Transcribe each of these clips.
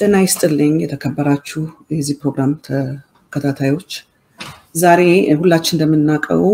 ጤና ይስጥልኝ የተከበራችሁ የዚህ ፕሮግራም ተከታታዮች፣ ዛሬ ሁላችን እንደምናውቀው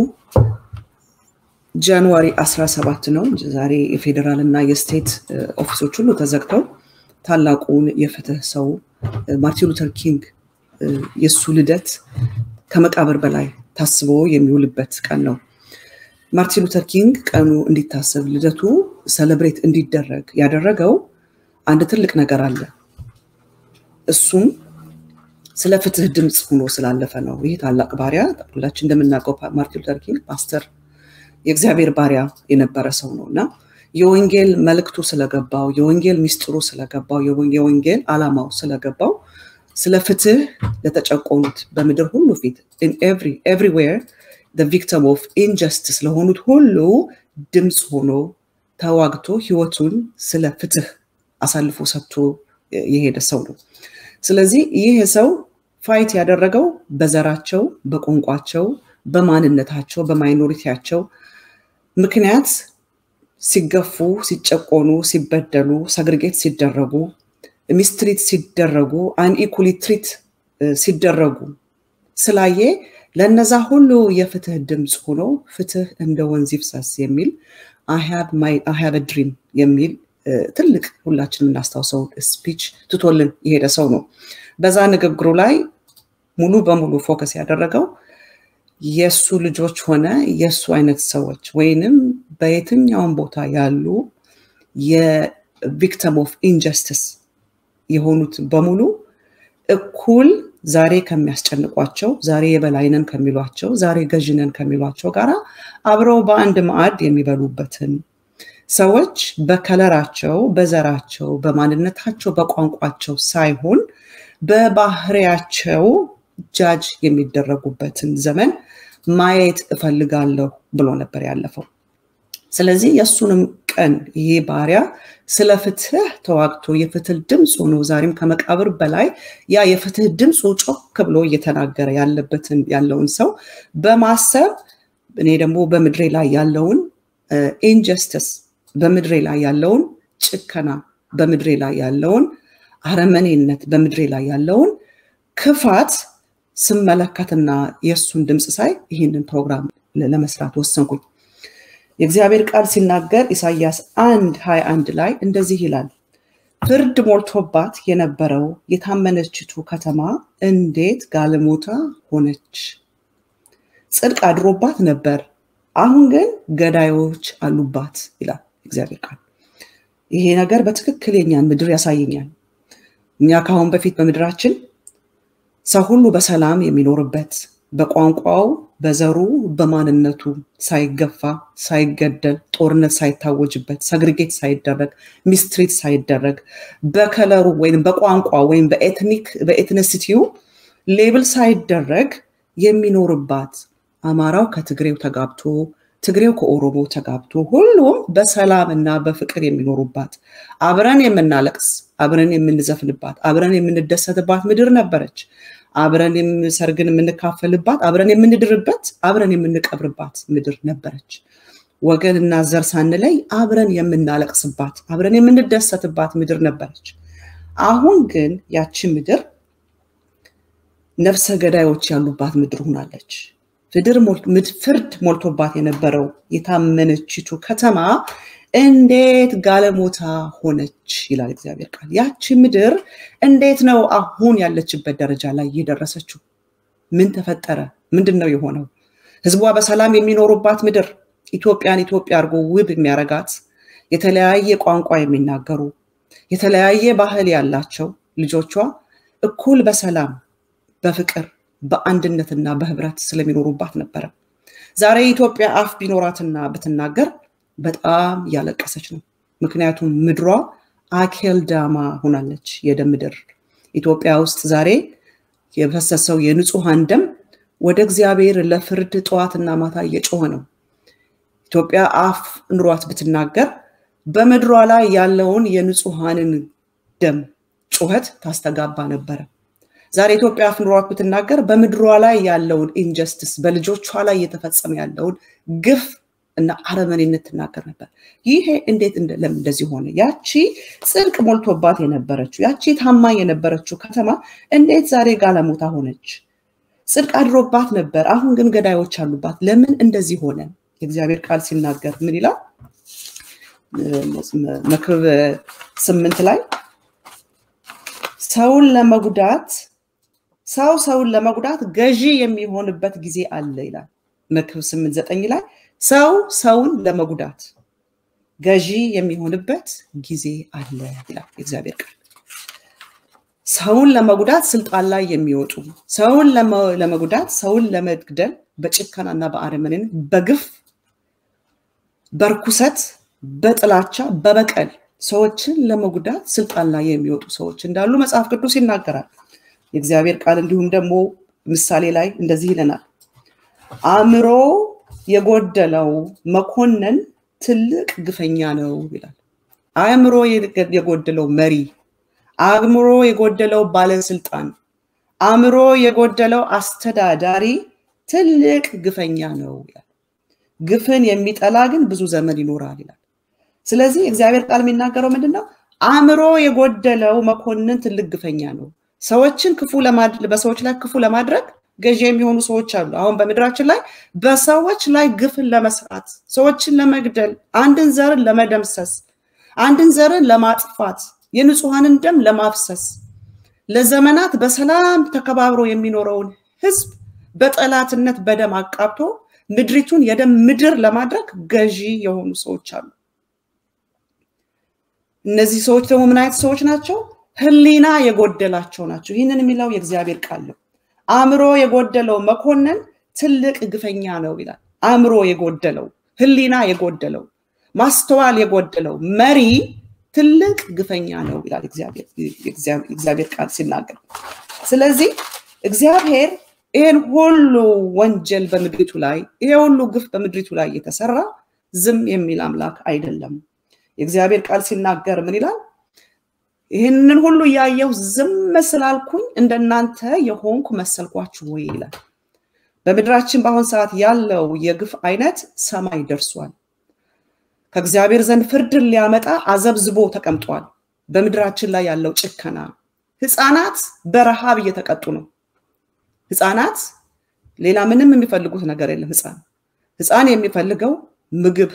ጃንዋሪ 17 ነው። ዛሬ የፌዴራል እና የስቴት ኦፊሶች ሁሉ ተዘግተው ታላቁን የፍትህ ሰው ማርቲን ሉተር ኪንግ የእሱ ልደት ከመቃብር በላይ ታስቦ የሚውልበት ቀን ነው። ማርቲን ሉተር ኪንግ ቀኑ እንዲታሰብ ልደቱ ሰለብሬት እንዲደረግ ያደረገው አንድ ትልቅ ነገር አለ። እሱም ስለ ፍትህ ድምፅ ሆኖ ስላለፈ ነው። ይህ ታላቅ ባሪያ ሁላችን እንደምናውቀው ማርቲን ሉተር ኪንግ ፓስተር፣ የእግዚአብሔር ባሪያ የነበረ ሰው ነው እና የወንጌል መልእክቱ ስለገባው፣ የወንጌል ሚስጥሩ ስለገባው፣ የወንጌል ዓላማው ስለገባው ስለ ፍትህ ለተጨቆኑት በምድር ሁሉ ፊት ኤቭሪዌር ቪክቲም ኦፍ ኢንጀስቲስ ለሆኑት ሁሉ ድምፅ ሆኖ ተዋግቶ ህይወቱን ስለ ፍትህ አሳልፎ ሰጥቶ የሄደ ሰው ነው። ስለዚህ ይህ ሰው ፋይት ያደረገው በዘራቸው፣ በቋንቋቸው፣ በማንነታቸው፣ በማይኖሪቲያቸው ምክንያት ሲገፉ፣ ሲጨቆኑ፣ ሲበደሉ፣ ሰግርጌት ሲደረጉ፣ ሚስትሪት ሲደረጉ፣ አንኢኩሊ ትሪት ሲደረጉ ስላየ ለነዛ ሁሉ የፍትህ ድምፅ ሆኖ ፍትህ እንደ ወንዝ ይፍሰስ የሚል አይ ድሪም የሚል ትልቅ ሁላችን የምናስታውሰው ስፒች ትቶልን የሄደ ሰው ነው። በዛ ንግግሩ ላይ ሙሉ በሙሉ ፎከስ ያደረገው የእሱ ልጆች ሆነ የእሱ አይነት ሰዎች ወይንም በየትኛውም ቦታ ያሉ የቪክቲም ኦፍ ኢንጀስቲስ የሆኑት በሙሉ እኩል ዛሬ ከሚያስጨንቋቸው ዛሬ የበላይነን ከሚሏቸው ዛሬ ገዥነን ከሚሏቸው ጋር አብረው በአንድ ማዕድ የሚበሉበትን ሰዎች በከለራቸው፣ በዘራቸው፣ በማንነታቸው፣ በቋንቋቸው ሳይሆን በባህሪያቸው ጃጅ የሚደረጉበትን ዘመን ማየት እፈልጋለሁ ብሎ ነበር ያለፈው። ስለዚህ የእሱንም ቀን ይሄ ባሪያ ስለ ፍትህ ተዋግቶ የፍትህ ድምፅ ሆኖ ዛሬም ከመቃብር በላይ ያ የፍትህ ድምፁ ጮክ ብሎ እየተናገረ ያለበትን ያለውን ሰው በማሰብ እኔ ደግሞ በምድሬ ላይ ያለውን ኢንጀስትስ በምድሬ ላይ ያለውን ጭከና በምድሬ ላይ ያለውን አረመኔነት በምድሬ ላይ ያለውን ክፋት ስመለከትና የእሱን ድምፅ ሳይ ይህንን ፕሮግራም ለመስራት ወሰንኩኝ። የእግዚአብሔር ቃል ሲናገር ኢሳያስ አንድ ሀያ አንድ ላይ እንደዚህ ይላል፣ ፍርድ ሞልቶባት የነበረው የታመነችቱ ከተማ እንዴት ጋለሞታ ሆነች! ጽድቅ አድሮባት ነበር፣ አሁን ግን ገዳዮች አሉባት ይላል እግዚአብሔር ቃል። ይሄ ነገር በትክክል የኛን ምድር ያሳየኛል። እኛ ከአሁን በፊት በምድራችን ሰው ሁሉ በሰላም የሚኖርበት በቋንቋው፣ በዘሩ፣ በማንነቱ ሳይገፋ፣ ሳይገደል፣ ጦርነት ሳይታወጅበት፣ ሰግሪጌት ሳይደረግ፣ ሚስትሪት ሳይደረግ፣ በከለሩ ወይም በቋንቋ ወይም በኤትኒክ በኤትኒሲቲው ሌብል ሳይደረግ የሚኖርባት አማራው ከትግሬው ተጋብቶ ትግሬው ከኦሮሞ ተጋብቶ ሁሉም በሰላም እና በፍቅር የሚኖሩባት አብረን የምናለቅስ አብረን የምንዘፍንባት አብረን የምንደሰትባት ምድር ነበረች። አብረን ሰርግን የምንካፈልባት አብረን የምንድርበት አብረን የምንቀብርባት ምድር ነበረች። ወገን እና ዘር ሳንለይ አብረን የምናለቅስባት አብረን የምንደሰትባት ምድር ነበረች። አሁን ግን ያቺ ምድር ነፍሰ ገዳዮች ያሉባት ምድር ሆናለች። ፍርድ ሞልቶባት የነበረው የታመነችቱ ከተማ እንዴት ጋለሞታ ሆነች ይላል እግዚአብሔር ቃል። ያቺ ምድር እንዴት ነው አሁን ያለችበት ደረጃ ላይ የደረሰችው? ምን ተፈጠረ? ምንድን ነው የሆነው? ህዝቧ በሰላም የሚኖሩባት ምድር ኢትዮጵያን ኢትዮጵያ አድርጎ ውብ የሚያረጋት የተለያየ ቋንቋ የሚናገሩ የተለያየ ባህል ያላቸው ልጆቿ እኩል በሰላም በፍቅር በአንድነትና በህብረት ስለሚኖሩባት ነበረ። ዛሬ ኢትዮጵያ አፍ ቢኖራትና ብትናገር በጣም እያለቀሰች ነው። ምክንያቱም ምድሯ አኬልዳማ ሆናለች፣ የደም ምድር። ኢትዮጵያ ውስጥ ዛሬ የፈሰሰው የንጹሐን ደም ወደ እግዚአብሔር ለፍርድ ጠዋትና ማታ እየጮኸ ነው። ኢትዮጵያ አፍ ኑሯት ብትናገር በምድሯ ላይ ያለውን የንጹሐንን ደም ጩኸት ታስተጋባ ነበረ። ዛሬ ኢትዮጵያ አፍ ኑሯት ብትናገር በምድሯ ላይ ያለውን ኢንጀስቲስ በልጆቿ ላይ እየተፈጸመ ያለውን ግፍ እና አረመኔነት ትናገር ነበር። ይሄ እንዴት ለምን እንደዚህ ሆነ? ያቺ ጽድቅ ሞልቶባት የነበረችው ያቺ ታማኝ የነበረችው ከተማ እንዴት ዛሬ ጋለሞታ ሆነች? ጽድቅ አድሮባት ነበር፣ አሁን ግን ገዳዮች አሉባት። ለምን እንደዚህ ሆነ? የእግዚአብሔር ቃል ሲናገር ምን ይላል? መክብብ ስምንት ላይ ሰውን ለመጉዳት ሰው ሰውን ለመጉዳት ገዢ የሚሆንበት ጊዜ አለ ይላል። መክብብ ስምንት ዘጠኝ ላይ ሰው ሰውን ለመጉዳት ገዢ የሚሆንበት ጊዜ አለ ይላል የእግዚአብሔር ቃል። ሰውን ለመጉዳት ስልጣን ላይ የሚወጡ ሰውን ለመጉዳት ሰውን ለመግደል በጭከናና በአረመኔን በግፍ በርኩሰት በጥላቻ በበቀል ሰዎችን ለመጉዳት ስልጣን ላይ የሚወጡ ሰዎች እንዳሉ መጽሐፍ ቅዱስ ይናገራል። የእግዚአብሔር ቃል እንዲሁም ደግሞ ምሳሌ ላይ እንደዚህ ይለናል። አእምሮ የጎደለው መኮንን ትልቅ ግፈኛ ነው ይላል። አእምሮ የጎደለው መሪ፣ አእምሮ የጎደለው ባለስልጣን፣ አእምሮ የጎደለው አስተዳዳሪ ትልቅ ግፈኛ ነው ይላል። ግፍን የሚጠላ ግን ብዙ ዘመን ይኖራል ይላል። ስለዚህ እግዚአብሔር ቃል የሚናገረው ምንድን ነው? አእምሮ የጎደለው መኮንን ትልቅ ግፈኛ ነው። ሰዎችን ክፉ በሰዎች ላይ ክፉ ለማድረግ ገዢ የሚሆኑ ሰዎች አሉ። አሁን በምድራችን ላይ በሰዎች ላይ ግፍን ለመስራት፣ ሰዎችን ለመግደል፣ አንድን ዘርን ለመደምሰስ፣ አንድን ዘርን ለማጥፋት፣ የንጹሐንን ደም ለማፍሰስ፣ ለዘመናት በሰላም ተከባብሮ የሚኖረውን ህዝብ በጠላትነት በደም አቃብቶ ምድሪቱን የደም ምድር ለማድረግ ገዢ የሆኑ ሰዎች አሉ። እነዚህ ሰዎች ደግሞ ምን አይነት ሰዎች ናቸው? ህሊና የጎደላቸው ናቸው። ይህንን የሚለው የእግዚአብሔር ቃል ነው። አእምሮ የጎደለው መኮንን ትልቅ ግፈኛ ነው ይላል። አእምሮ የጎደለው ህሊና የጎደለው ማስተዋል የጎደለው መሪ ትልቅ ግፈኛ ነው ይላል እግዚአብሔር ቃል ሲናገር። ስለዚህ እግዚአብሔር ይህን ሁሉ ወንጀል በምድሪቱ ላይ ይሄ ሁሉ ግፍ በምድሪቱ ላይ የተሰራ ዝም የሚል አምላክ አይደለም። የእግዚአብሔር ቃል ሲናገር ምን ይላል? ይህንን ሁሉ እያየሁ ዝም ስላልኩኝ እንደናንተ የሆንኩ መሰልኳችሁ ወይ ይላል። በምድራችን በአሁን ሰዓት ያለው የግፍ አይነት ሰማይ ደርሷል። ከእግዚአብሔር ዘንድ ፍርድን ሊያመጣ አዘብዝቦ ተቀምጧል። በምድራችን ላይ ያለው ጭከና፣ ህፃናት በረሃብ እየተቀጡ ነው። ህፃናት ሌላ ምንም የሚፈልጉት ነገር የለም። ህፃን ህፃን የሚፈልገው ምግብ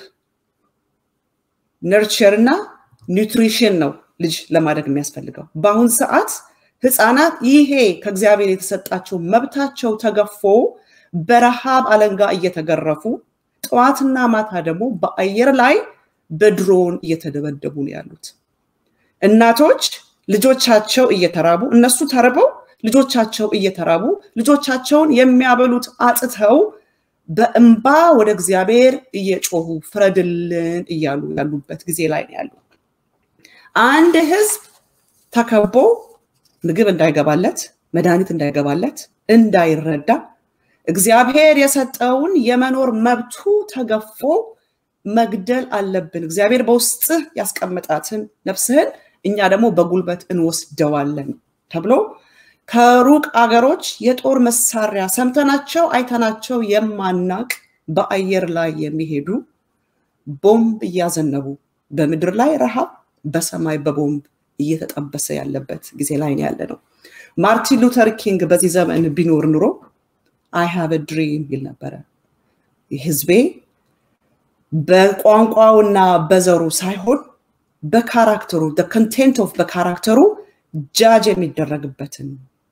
ነርቸር እና ኒውትሪሽን ነው ልጅ ለማደግ የሚያስፈልገው። በአሁን ሰዓት ህፃናት ይሄ ከእግዚአብሔር የተሰጣቸው መብታቸው ተገፎ በረሃብ አለንጋ እየተገረፉ ጠዋትና ማታ ደግሞ በአየር ላይ በድሮን እየተደበደቡ ነው ያሉት። እናቶች ልጆቻቸው እየተራቡ እነሱ ተርበው ልጆቻቸው እየተራቡ ልጆቻቸውን የሚያበሉት አጥተው በእንባ ወደ እግዚአብሔር እየጮሁ ፍረድልን እያሉ ያሉበት ጊዜ ላይ ነው ያሉ። አንድ ህዝብ ተከቦ ምግብ እንዳይገባለት፣ መድኃኒት እንዳይገባለት፣ እንዳይረዳ እግዚአብሔር የሰጠውን የመኖር መብቱ ተገፎ መግደል አለብን። እግዚአብሔር በውስጥህ ያስቀመጣትን ነፍስህን እኛ ደግሞ በጉልበት እንወስደዋለን ተብሎ ከሩቅ አገሮች የጦር መሳሪያ ሰምተናቸው አይተናቸው የማናቅ በአየር ላይ የሚሄዱ ቦምብ እያዘነቡ በምድር ላይ ረሃብ በሰማይ በቦምብ እየተጠበሰ ያለበት ጊዜ ላይ ነው ያለ ነው። ማርቲን ሉተር ኪንግ በዚህ ዘመን ቢኖር ኑሮ አይ ሃቭ ድሪም ይል ነበረ። ህዝቤ በቋንቋውና በዘሩ ሳይሆን በካራክተሩ ኮንቴንት ኦፍ በካራክተሩ ጃጅ የሚደረግበትን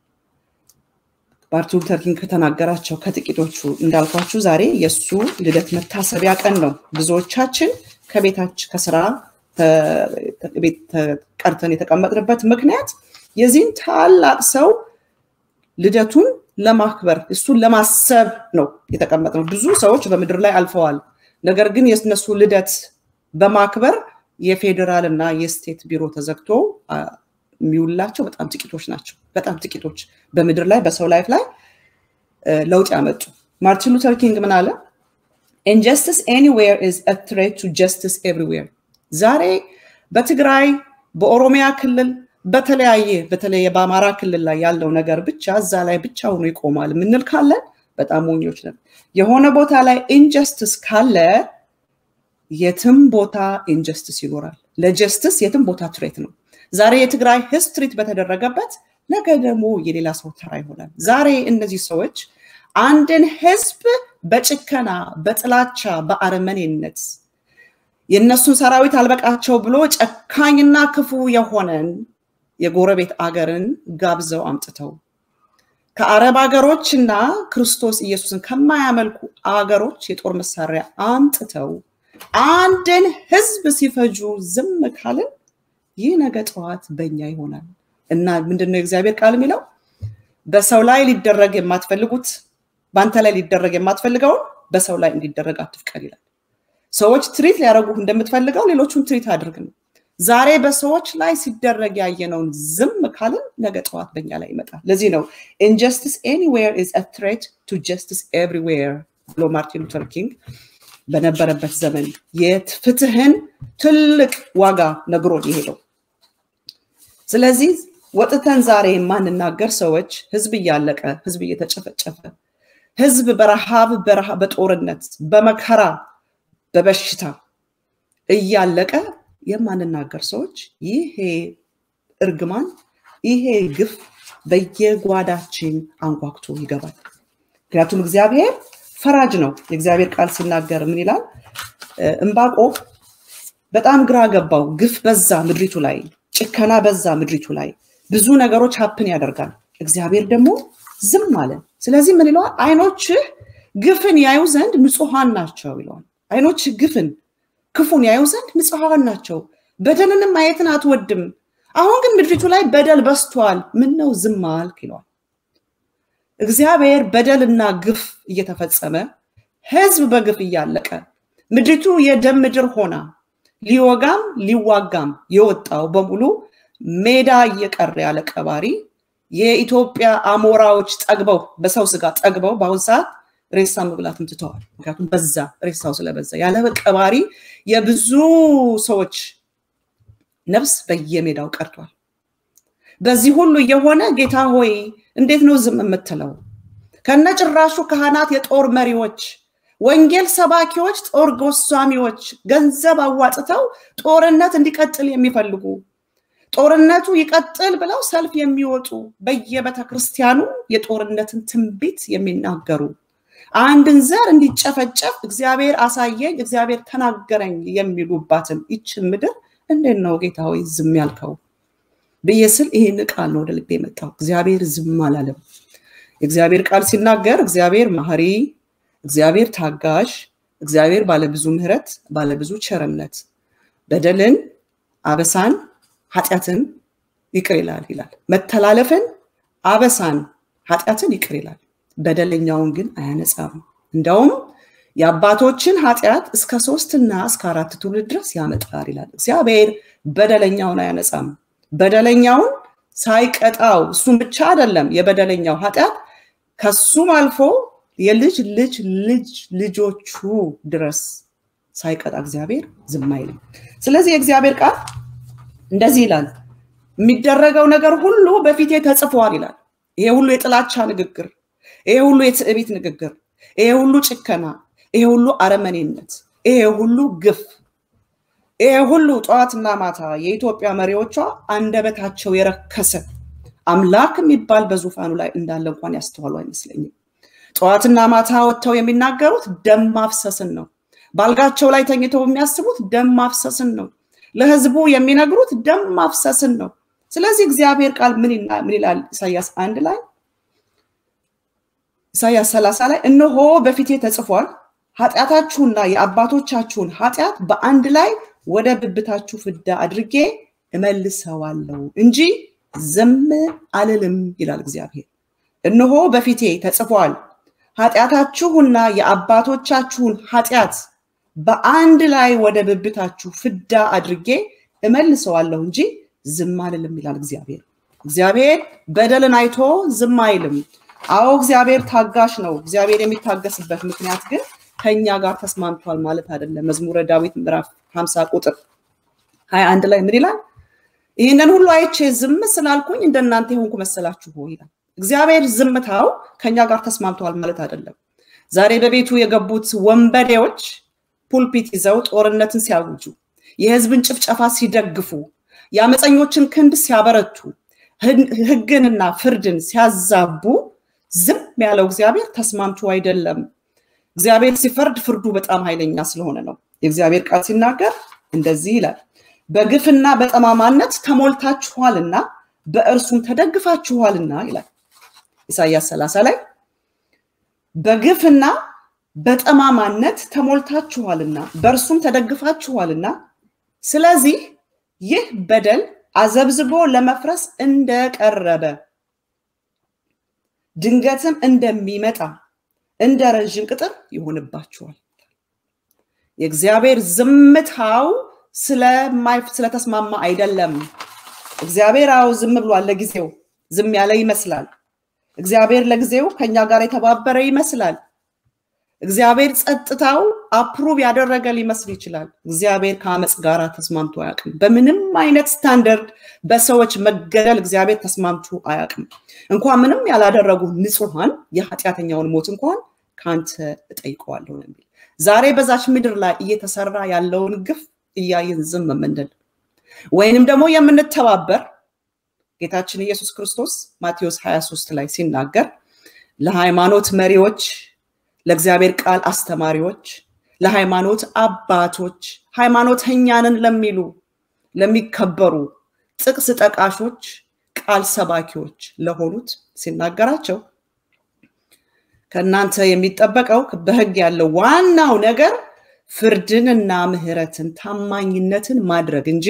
ማርቲን ሉተር ኪንግ ከተናገራቸው ከጥቂቶቹ እንዳልኳችሁ ዛሬ የእሱ ልደት መታሰቢያ ቀን ነው። ብዙዎቻችን ከቤታች ከስራ ቤት ቀርተን የተቀመጥንበት ምክንያት የዚህን ታላቅ ሰው ልደቱን ለማክበር እሱን ለማሰብ ነው የተቀመጥነው። ብዙ ሰዎች በምድር ላይ አልፈዋል። ነገር ግን የእነሱ ልደት በማክበር የፌዴራል እና የስቴት ቢሮ ተዘግቶ የሚውላቸው በጣም ጥቂቶች ናቸው። በጣም ጥቂቶች በምድር ላይ በሰው ላይፍ ላይ ለውጥ ያመጡ። ማርቲን ሉተር ኪንግ ምን አለ? ኢንጀስቲስ ኤኒዌር ኢዝ አ ትሬት ቱ ጀስቲስ ኤቭሪዌር። ዛሬ በትግራይ በኦሮሚያ ክልል በተለያየ በተለየ በአማራ ክልል ላይ ያለው ነገር ብቻ እዛ ላይ ብቻ ሆኖ ይቆማል የምንል ካለን በጣም ሞኞች ነን። የሆነ ቦታ ላይ ኢንጀስቲስ ካለ የትም ቦታ ኢንጀስቲስ ይኖራል። ለጀስትስ የትም ቦታ ትሬት ነው። ዛሬ የትግራይ ህዝብ ትሪት በተደረገበት ነገ ደግሞ የሌላ ሰው ተራ ይሆናል። ዛሬ እነዚህ ሰዎች አንድን ህዝብ በጭከና፣ በጥላቻ፣ በአረመኔነት የእነሱን ሰራዊት አልበቃቸው ብሎ ጨካኝና ክፉ የሆነን የጎረቤት አገርን ጋብዘው አምጥተው ከአረብ ሀገሮች እና ክርስቶስ ኢየሱስን ከማያመልኩ አገሮች የጦር መሳሪያ አምጥተው አንድን ህዝብ ሲፈጁ ዝም ካልን ይህ ነገ ጠዋት በኛ ይሆናል እና ምንድነው የእግዚአብሔር ቃል የሚለው በሰው ላይ ሊደረግ የማትፈልጉት በአንተ ላይ ሊደረግ የማትፈልገውን በሰው ላይ እንዲደረግ አትፍቀድ ይላል። ሰዎች ትሪት ሊያደርጉህ እንደምትፈልገው ሌሎቹን ትሪት አድርግ ነው። ዛሬ በሰዎች ላይ ሲደረግ ያየነውን ዝም ካልን ነገ ጠዋት በኛ ላይ ይመጣል። ለዚህ ነው ኢንጀስቲስ ኤኒዌር ኢዝ አ ትሬት ቱ ጀስቲስ ኤቭሪዌር ብሎ ማርቲን ሉተር ኪንግ በነበረበት ዘመን የፍትህን ትልቅ ዋጋ ነግሮን የሄደው። ስለዚህ ወጥተን ዛሬ የማንናገር ሰዎች ህዝብ እያለቀ ህዝብ እየተጨፈጨፈ ህዝብ በረሃብ በጦርነት በመከራ በበሽታ እያለቀ የማንናገር ሰዎች ይሄ እርግማን ይሄ ግፍ በየጓዳችን አንኳኩቶ ይገባል። ምክንያቱም እግዚአብሔር ፈራጅ ነው። የእግዚአብሔር ቃል ሲናገር ምን ይላል? እምባቆም በጣም ግራ ገባው። ግፍ በዛ ምድሪቱ ላይ፣ ጭከና በዛ ምድሪቱ ላይ፣ ብዙ ነገሮች ሀፕን ያደርጋል። እግዚአብሔር ደግሞ ዝም አለ። ስለዚህ ምን ይለዋል? አይኖችህ ግፍን ያዩ ዘንድ ንጹሐን ናቸው ይለዋል። አይኖችህ ግፍን ክፉን ያዩ ዘንድ ንጹሐን ናቸው፣ በደልንም ማየትን አትወድም። አሁን ግን ምድሪቱ ላይ በደል በስቷል፣ ምን ነው ዝም አልክ ይለዋል። እግዚአብሔር በደልና ግፍ እየተፈጸመ ህዝብ በግፍ እያለቀ ምድሪቱ የደም ምድር ሆና ሊወጋም ሊዋጋም የወጣው በሙሉ ሜዳ እየቀረ ያለ ቀባሪ የኢትዮጵያ አሞራዎች ጠግበው በሰው ስጋ ጠግበው በአሁን ሰዓት ሬሳ መብላትም ትተዋል። ምክንያቱም በዛ ሬሳው ስለበዛ ያለ ቀባሪ የብዙ ሰዎች ነፍስ በየሜዳው ቀርቷል። በዚህ ሁሉ የሆነ ጌታ ሆይ እንዴት ነው ዝም የምትለው? ከነጭራሹ ካህናት፣ የጦር መሪዎች፣ ወንጌል ሰባኪዎች፣ ጦር ጎሳሚዎች ገንዘብ አዋጥተው ጦርነት እንዲቀጥል የሚፈልጉ ጦርነቱ ይቀጥል ብለው ሰልፍ የሚወጡ በየቤተ ክርስቲያኑ የጦርነትን ትንቢት የሚናገሩ አንድን ዘር እንዲጨፈጨፍ እግዚአብሔር አሳየኝ፣ እግዚአብሔር ተናገረኝ የሚሉባትን ይችን ምድር እንዴት ነው ጌታ ሆይ ዝም ያልከው ብዬ ስል ይህን ቃል ነው ወደ ልቤ የመጣው። እግዚአብሔር ዝም አላለም። የእግዚአብሔር ቃል ሲናገር እግዚአብሔር ማህሪ፣ እግዚአብሔር ታጋሽ፣ እግዚአብሔር ባለብዙ ምሕረት፣ ባለብዙ ቸርነት በደልን፣ አበሳን፣ ኃጢአትን ይቅር ይላል ይላል። መተላለፍን፣ አበሳን፣ ኃጢአትን ይቅር ይላል። በደለኛውን ግን አያነጻም። እንደውም የአባቶችን ኃጢአት እስከ ሶስትና እስከ አራት ትውልድ ድረስ ያመጣል ይላል። እግዚአብሔር በደለኛውን አያነጻም። በደለኛውን ሳይቀጣው እሱም ብቻ አይደለም የበደለኛው ኃጢአት ከሱም አልፎ የልጅ ልጅ ልጅ ልጆቹ ድረስ ሳይቀጣ እግዚአብሔር ዝም አይልም። ስለዚህ የእግዚአብሔር ቃል እንደዚህ ይላል፣ የሚደረገው ነገር ሁሉ በፊቴ ተጽፏል ይላል። ይሄ ሁሉ የጥላቻ ንግግር፣ ይሄ ሁሉ የትዕቢት ንግግር፣ ይሄ ሁሉ ጭከና፣ ይሄ ሁሉ አረመኔነት፣ ይሄ ሁሉ ግፍ ይሄ ሁሉ ጠዋትና ማታ የኢትዮጵያ መሪዎቿ አንደበታቸው የረከሰ አምላክ የሚባል በዙፋኑ ላይ እንዳለ እንኳን ያስተዋሉ አይመስለኝም። ጠዋትና ማታ ወጥተው የሚናገሩት ደም ማፍሰስን ነው። ባልጋቸው ላይ ተኝተው የሚያስቡት ደም ማፍሰስን ነው። ለህዝቡ የሚነግሩት ደም ማፍሰስን ነው። ስለዚህ እግዚአብሔር ቃል ምን ይላል? ኢሳያስ አንድ ላይ ኢሳያስ ሰላሳ ላይ እነሆ በፊቴ ተጽፏል ኃጢአታችሁና የአባቶቻችሁን ኃጢአት በአንድ ላይ ወደ ብብታችሁ ፍዳ አድርጌ እመልሰዋለሁ እንጂ ዝም አልልም ይላል እግዚአብሔር። እነሆ በፊቴ ተጽፏል ኃጢአታችሁና የአባቶቻችሁን ኃጢአት በአንድ ላይ ወደ ብብታችሁ ፍዳ አድርጌ እመልሰዋለሁ እንጂ ዝም አልልም ይላል እግዚአብሔር። እግዚአብሔር በደልን አይቶ ዝም አይልም። አዎ እግዚአብሔር ታጋሽ ነው። እግዚአብሔር የሚታገስበት ምክንያት ግን ከኛ ጋር ተስማምቷል ማለት አይደለም። መዝሙረ ዳዊት ምዕራፍ 50 ቁጥር 21 ላይ ምን ይላል? ይህንን ሁሉ አይቼ ዝም ስላልኩኝ እንደናንተ የሆንኩ መሰላችሁ ይላል። እግዚአብሔር ዝምታው ከኛ ጋር ተስማምተዋል ማለት አይደለም። ዛሬ በቤቱ የገቡት ወንበዴዎች ፑልፒት ይዘው ጦርነትን ሲያውጁ፣ የህዝብን ጭፍጨፋ ሲደግፉ፣ የአመፀኞችን ክንድ ሲያበረቱ፣ ህግንና ፍርድን ሲያዛቡ ዝም ያለው እግዚአብሔር ተስማምቶ አይደለም። እግዚአብሔር ሲፈርድ ፍርዱ በጣም ኃይለኛ ስለሆነ ነው። የእግዚአብሔር ቃል ሲናገር እንደዚህ ይላል፣ በግፍና በጠማማነት ተሞልታችኋልና በእርሱም ተደግፋችኋልና ይላል ኢሳያስ 30 ላይ በግፍና በጠማማነት ተሞልታችኋልና በእርሱም ተደግፋችኋልና ስለዚህ ይህ በደል አዘብዝቦ ለመፍረስ እንደቀረበ ድንገትም እንደሚመጣ እንደ ረዥም ቅጥር ይሆንባችኋል። የእግዚአብሔር ዝምታው ስለተስማማ አይደለም። እግዚአብሔር አዎ ዝም ብሏል። ለጊዜው ዝም ያለ ይመስላል። እግዚአብሔር ለጊዜው ከኛ ጋር የተባበረ ይመስላል። እግዚአብሔር ጸጥታው አፕሩቭ ያደረገ ሊመስል ይችላል። እግዚአብሔር ከአመፅ ጋር ተስማምቶ አያውቅም። በምንም አይነት ስታንደርድ በሰዎች መገደል እግዚአብሔር ተስማምቶ አያውቅም። እንኳን ምንም ያላደረጉ ንጹሐን የኃጢአተኛውን ሞት እንኳን ከአንተ እጠይቀዋለሁ ነው የሚል ዛሬ በዛች ምድር ላይ እየተሰራ ያለውን ግፍ እያየን ዝም የምንል ወይንም ደግሞ የምንተባበር ጌታችን ኢየሱስ ክርስቶስ ማቴዎስ 23 ላይ ሲናገር ለሃይማኖት መሪዎች፣ ለእግዚአብሔር ቃል አስተማሪዎች፣ ለሃይማኖት አባቶች፣ ሃይማኖተኛንን ለሚሉ ለሚከበሩ ጥቅስ ጠቃሾች፣ ቃል ሰባኪዎች ለሆኑት ሲናገራቸው ከእናንተ የሚጠበቀው በህግ ያለው ዋናው ነገር ፍርድንና ምህረትን ታማኝነትን ማድረግ እንጂ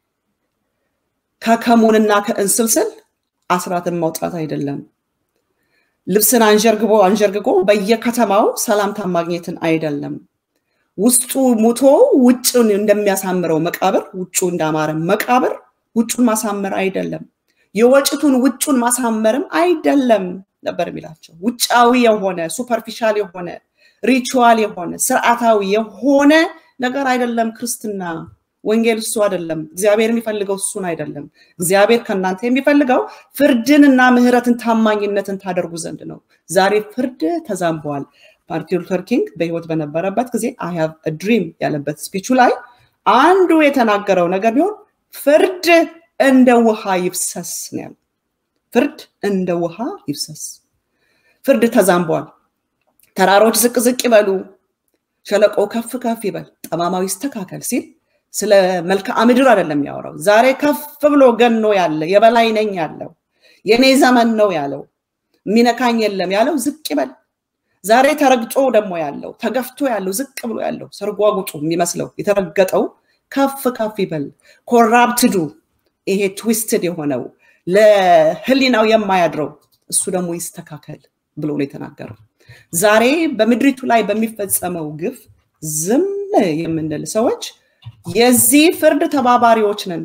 ከከሙንና ከእንስልስል አስራትን ማውጣት አይደለም። ልብስን አንዠርግቦ አንዠርግጎ በየከተማው ሰላምታ ማግኘትን አይደለም። ውስጡ ሙቶ ውጭን እንደሚያሳምረው መቃብር ውጩ እንዳማረ መቃብር ውጩን ማሳመር አይደለም። የወጭቱን ውጩን ማሳመርም አይደለም ነበር የሚላቸው። ውጫዊ የሆነ ሱፐርፊሻል የሆነ ሪቹዋል የሆነ ስርዓታዊ የሆነ ነገር አይደለም ክርስትና። ወንጌል እሱ አይደለም። እግዚአብሔር የሚፈልገው እሱን አይደለም። እግዚአብሔር ከእናንተ የሚፈልገው ፍርድንና ምህረትን ታማኝነትን ታደርጉ ዘንድ ነው። ዛሬ ፍርድ ተዛንበዋል። ማርቲን ሉተር ኪንግ በህይወት በነበረበት ጊዜ አይ ሃቭ ድሪም ያለበት ስፒቹ ላይ አንዱ የተናገረው ነገር ቢሆን ፍርድ እንደ ውሃ ይፍሰስ ነው ያለው። ፍርድ እንደ ውሃ ይፍሰስ። ፍርድ ተዛንበዋል። ተራሮች ዝቅ ዝቅ ይበሉ፣ ሸለቆ ከፍ ከፍ ይበል፣ ጠማማው ይስተካከል ሲል ስለ መልክዓ ምድር አይደለም ያወራው። ዛሬ ከፍ ብሎ ገኖ ያለ የበላይ ነኝ ያለው የኔ ዘመን ነው ያለው የሚነካኝ የለም ያለው ዝቅ ይበል። ዛሬ ተረግጦ ደግሞ ያለው ተገፍቶ ያለው ዝቅ ብሎ ያለው ሰርጓጉጡ የሚመስለው የተረገጠው ከፍ ከፍ ይበል። ኮራፕትዱ ይሄ ትዊስትድ የሆነው ለህሊናው የማያድረው እሱ ደግሞ ይስተካከል ብሎ ነው የተናገረው። ዛሬ በምድሪቱ ላይ በሚፈጸመው ግፍ ዝም የምንል ሰዎች የዚህ ፍርድ ተባባሪዎች ነን።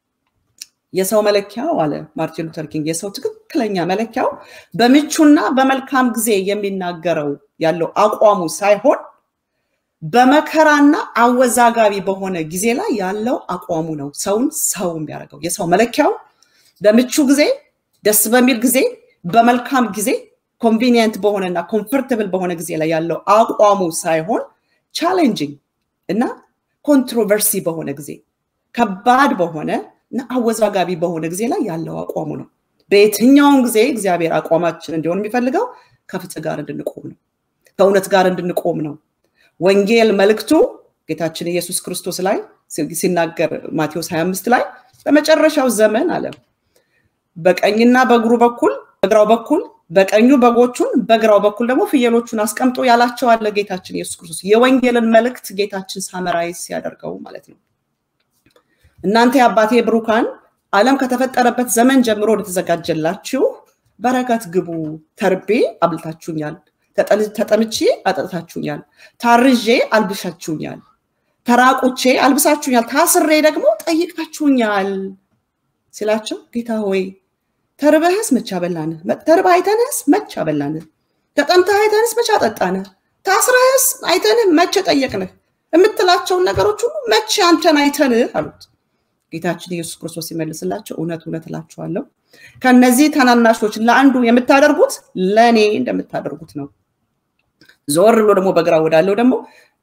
የሰው መለኪያው አለ ማርቲን ሉተር ኪንግ፣ የሰው ትክክለኛ መለኪያው በምቹና በመልካም ጊዜ የሚናገረው ያለው አቋሙ ሳይሆን በመከራና አወዛጋቢ በሆነ ጊዜ ላይ ያለው አቋሙ ነው ሰውን ሰው የሚያደርገው። የሰው መለኪያው በምቹ ጊዜ፣ ደስ በሚል ጊዜ፣ በመልካም ጊዜ ኮንቪኒየንት በሆነና ኮምፎርተብል በሆነ ጊዜ ላይ ያለው አቋሙ ሳይሆን ቻሌንጂንግ እና ኮንትሮቨርሲ በሆነ ጊዜ ከባድ በሆነ እና አወዛጋቢ በሆነ ጊዜ ላይ ያለው አቋሙ ነው። በየትኛውም ጊዜ እግዚአብሔር አቋማችን እንዲሆን የሚፈልገው ከፍትህ ጋር እንድንቆም ነው፣ ከእውነት ጋር እንድንቆም ነው። ወንጌል መልእክቱ ጌታችን ኢየሱስ ክርስቶስ ላይ ሲናገር ማቴዎስ 25 ላይ በመጨረሻው ዘመን አለ በቀኝና በእግሩ በኩል በግራው በኩል በቀኙ በጎቹን በግራው በኩል ደግሞ ፍየሎቹን አስቀምጦ ያላቸው አለ ጌታችን ኢየሱስ ክርስቶስ። የወንጌልን መልእክት ጌታችን ሳመራይዝ ሲያደርገው ማለት ነው። እናንተ የአባቴ ብሩካን ዓለም ከተፈጠረበት ዘመን ጀምሮ ወደተዘጋጀላችሁ በረከት ግቡ። ተርቤ አብልታችሁኛል፣ ተጠምቼ አጠጥታችሁኛል፣ ታርዤ አልብሻችሁኛል፣ ተራቁቼ አልብሳችሁኛል፣ ታስሬ ደግሞ ጠይቃችሁኛል ሲላቸው ጌታ ሆይ ተርበህስ መቼ አበላንህ? ተርበህ አይተንህስ መቼ አበላንህ? ተጠምተህ አይተንህስ መቼ አጠጣንህ? ታስረህስ አይተንህ መቼ ጠየቅንህ? የምትላቸውን ነገሮች ሁሉ መቼ አንተን አይተንህ አሉት። ጌታችን ኢየሱስ ክርስቶስ ሲመልስላቸው እውነት እውነት እላችኋለሁ ከነዚህ ታናናሾች ለአንዱ የምታደርጉት ለእኔ እንደምታደርጉት ነው። ዞር ብሎ ደግሞ በግራ ወዳለው ደግሞ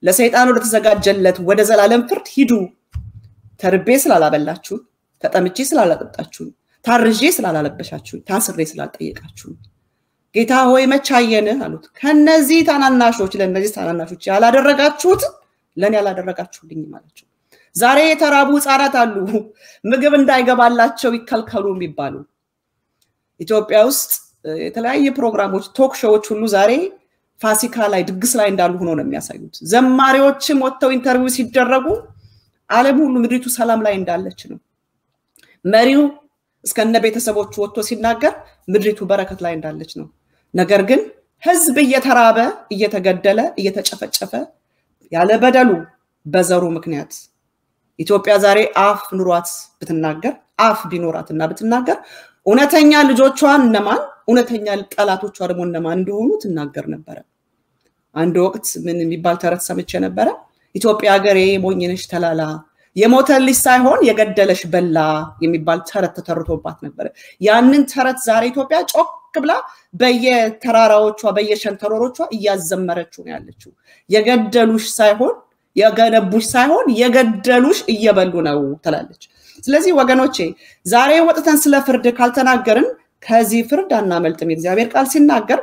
ለሰይጣን ወደ ተዘጋጀለት ወደ ዘላለም ፍርድ ሂዱ። ተርቤ ስላላበላችሁን፣ ተጠምቼ ስላላጠጣችሁን፣ ታርዤ ስላላለበሻችሁን፣ ታስሬ ስላልጠየቃችሁን ጌታ ሆይ መቼ አየንህ አሉት። ከነዚህ ታናናሾች ለእነዚህ ታናናሾች ያላደረጋችሁት ለእኔ ያላደረጋችሁልኝም አላቸው። ዛሬ የተራቡ ህፃናት አሉ፣ ምግብ እንዳይገባላቸው ይከልከሉ የሚባሉ ኢትዮጵያ ውስጥ የተለያየ ፕሮግራሞች፣ ቶክ ሾዎች ሁሉ ዛሬ ፋሲካ ላይ ድግስ ላይ እንዳሉ ሆኖ ነው የሚያሳዩት። ዘማሪዎችም ወጥተው ኢንተርቪው ሲደረጉ ዓለም ሁሉ ምድሪቱ ሰላም ላይ እንዳለች ነው። መሪው እስከነ ቤተሰቦቹ ወጥቶ ሲናገር ምድሪቱ በረከት ላይ እንዳለች ነው። ነገር ግን ህዝብ እየተራበ እየተገደለ እየተጨፈጨፈ ያለ በደሉ በዘሩ ምክንያት ኢትዮጵያ ዛሬ አፍ ኑሯት ብትናገር አፍ ቢኖራትና ብትናገር እውነተኛ ልጆቿን እነማን እውነተኛ ጠላቶቿ ደግሞ እነማን እንደሆኑ ትናገር ነበረ። አንድ ወቅት ምን የሚባል ተረት ሰምቼ ነበረ። ኢትዮጵያ ሀገሬ ሞኝነሽ ተላላ የሞተልሽ ሳይሆን የገደለሽ በላ የሚባል ተረት ተተርቶባት ነበረ። ያንን ተረት ዛሬ ኢትዮጵያ ጮክ ብላ በየተራራዎቿ በየሸንተረሮቿ እያዘመረችው ነው ያለችው። የገደሉሽ ሳይሆን የገነቡሽ ሳይሆን የገደሉሽ እየበሉ ነው ትላለች። ስለዚህ ወገኖቼ ዛሬ ወጥተን ስለ ፍርድ ካልተናገርን ከዚህ ፍርድ አናመልጥም። የእግዚአብሔር ቃል ሲናገር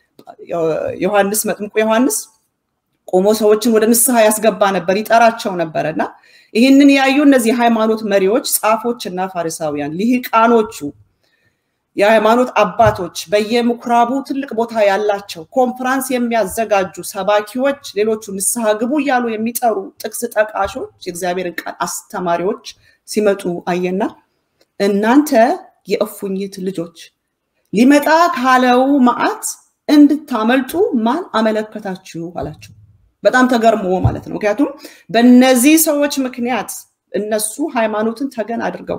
ዮሐንስ መጥምቁ ዮሐንስ ቆሞ ሰዎችን ወደ ንስሐ ያስገባ ነበር፣ ይጠራቸው ነበረ እና ይህንን ያዩ እነዚህ ሃይማኖት መሪዎች ጻፎች እና ፋሪሳውያን ሊሂቃኖቹ የሃይማኖት አባቶች በየምኩራቡ ትልቅ ቦታ ያላቸው ኮንፈራንስ የሚያዘጋጁ ሰባኪዎች፣ ሌሎቹ ንስሐ ግቡ እያሉ የሚጠሩ ጥቅስ ጠቃሾች፣ የእግዚአብሔርን ቃል አስተማሪዎች ሲመጡ አየና እናንተ የእፉኝት ልጆች ሊመጣ ካለው መዓት እንድታመልጡ ማን አመለከታችሁ አላቸው። በጣም ተገርሞ ማለት ነው። ምክንያቱም በእነዚህ ሰዎች ምክንያት እነሱ ሃይማኖትን ተገን አድርገው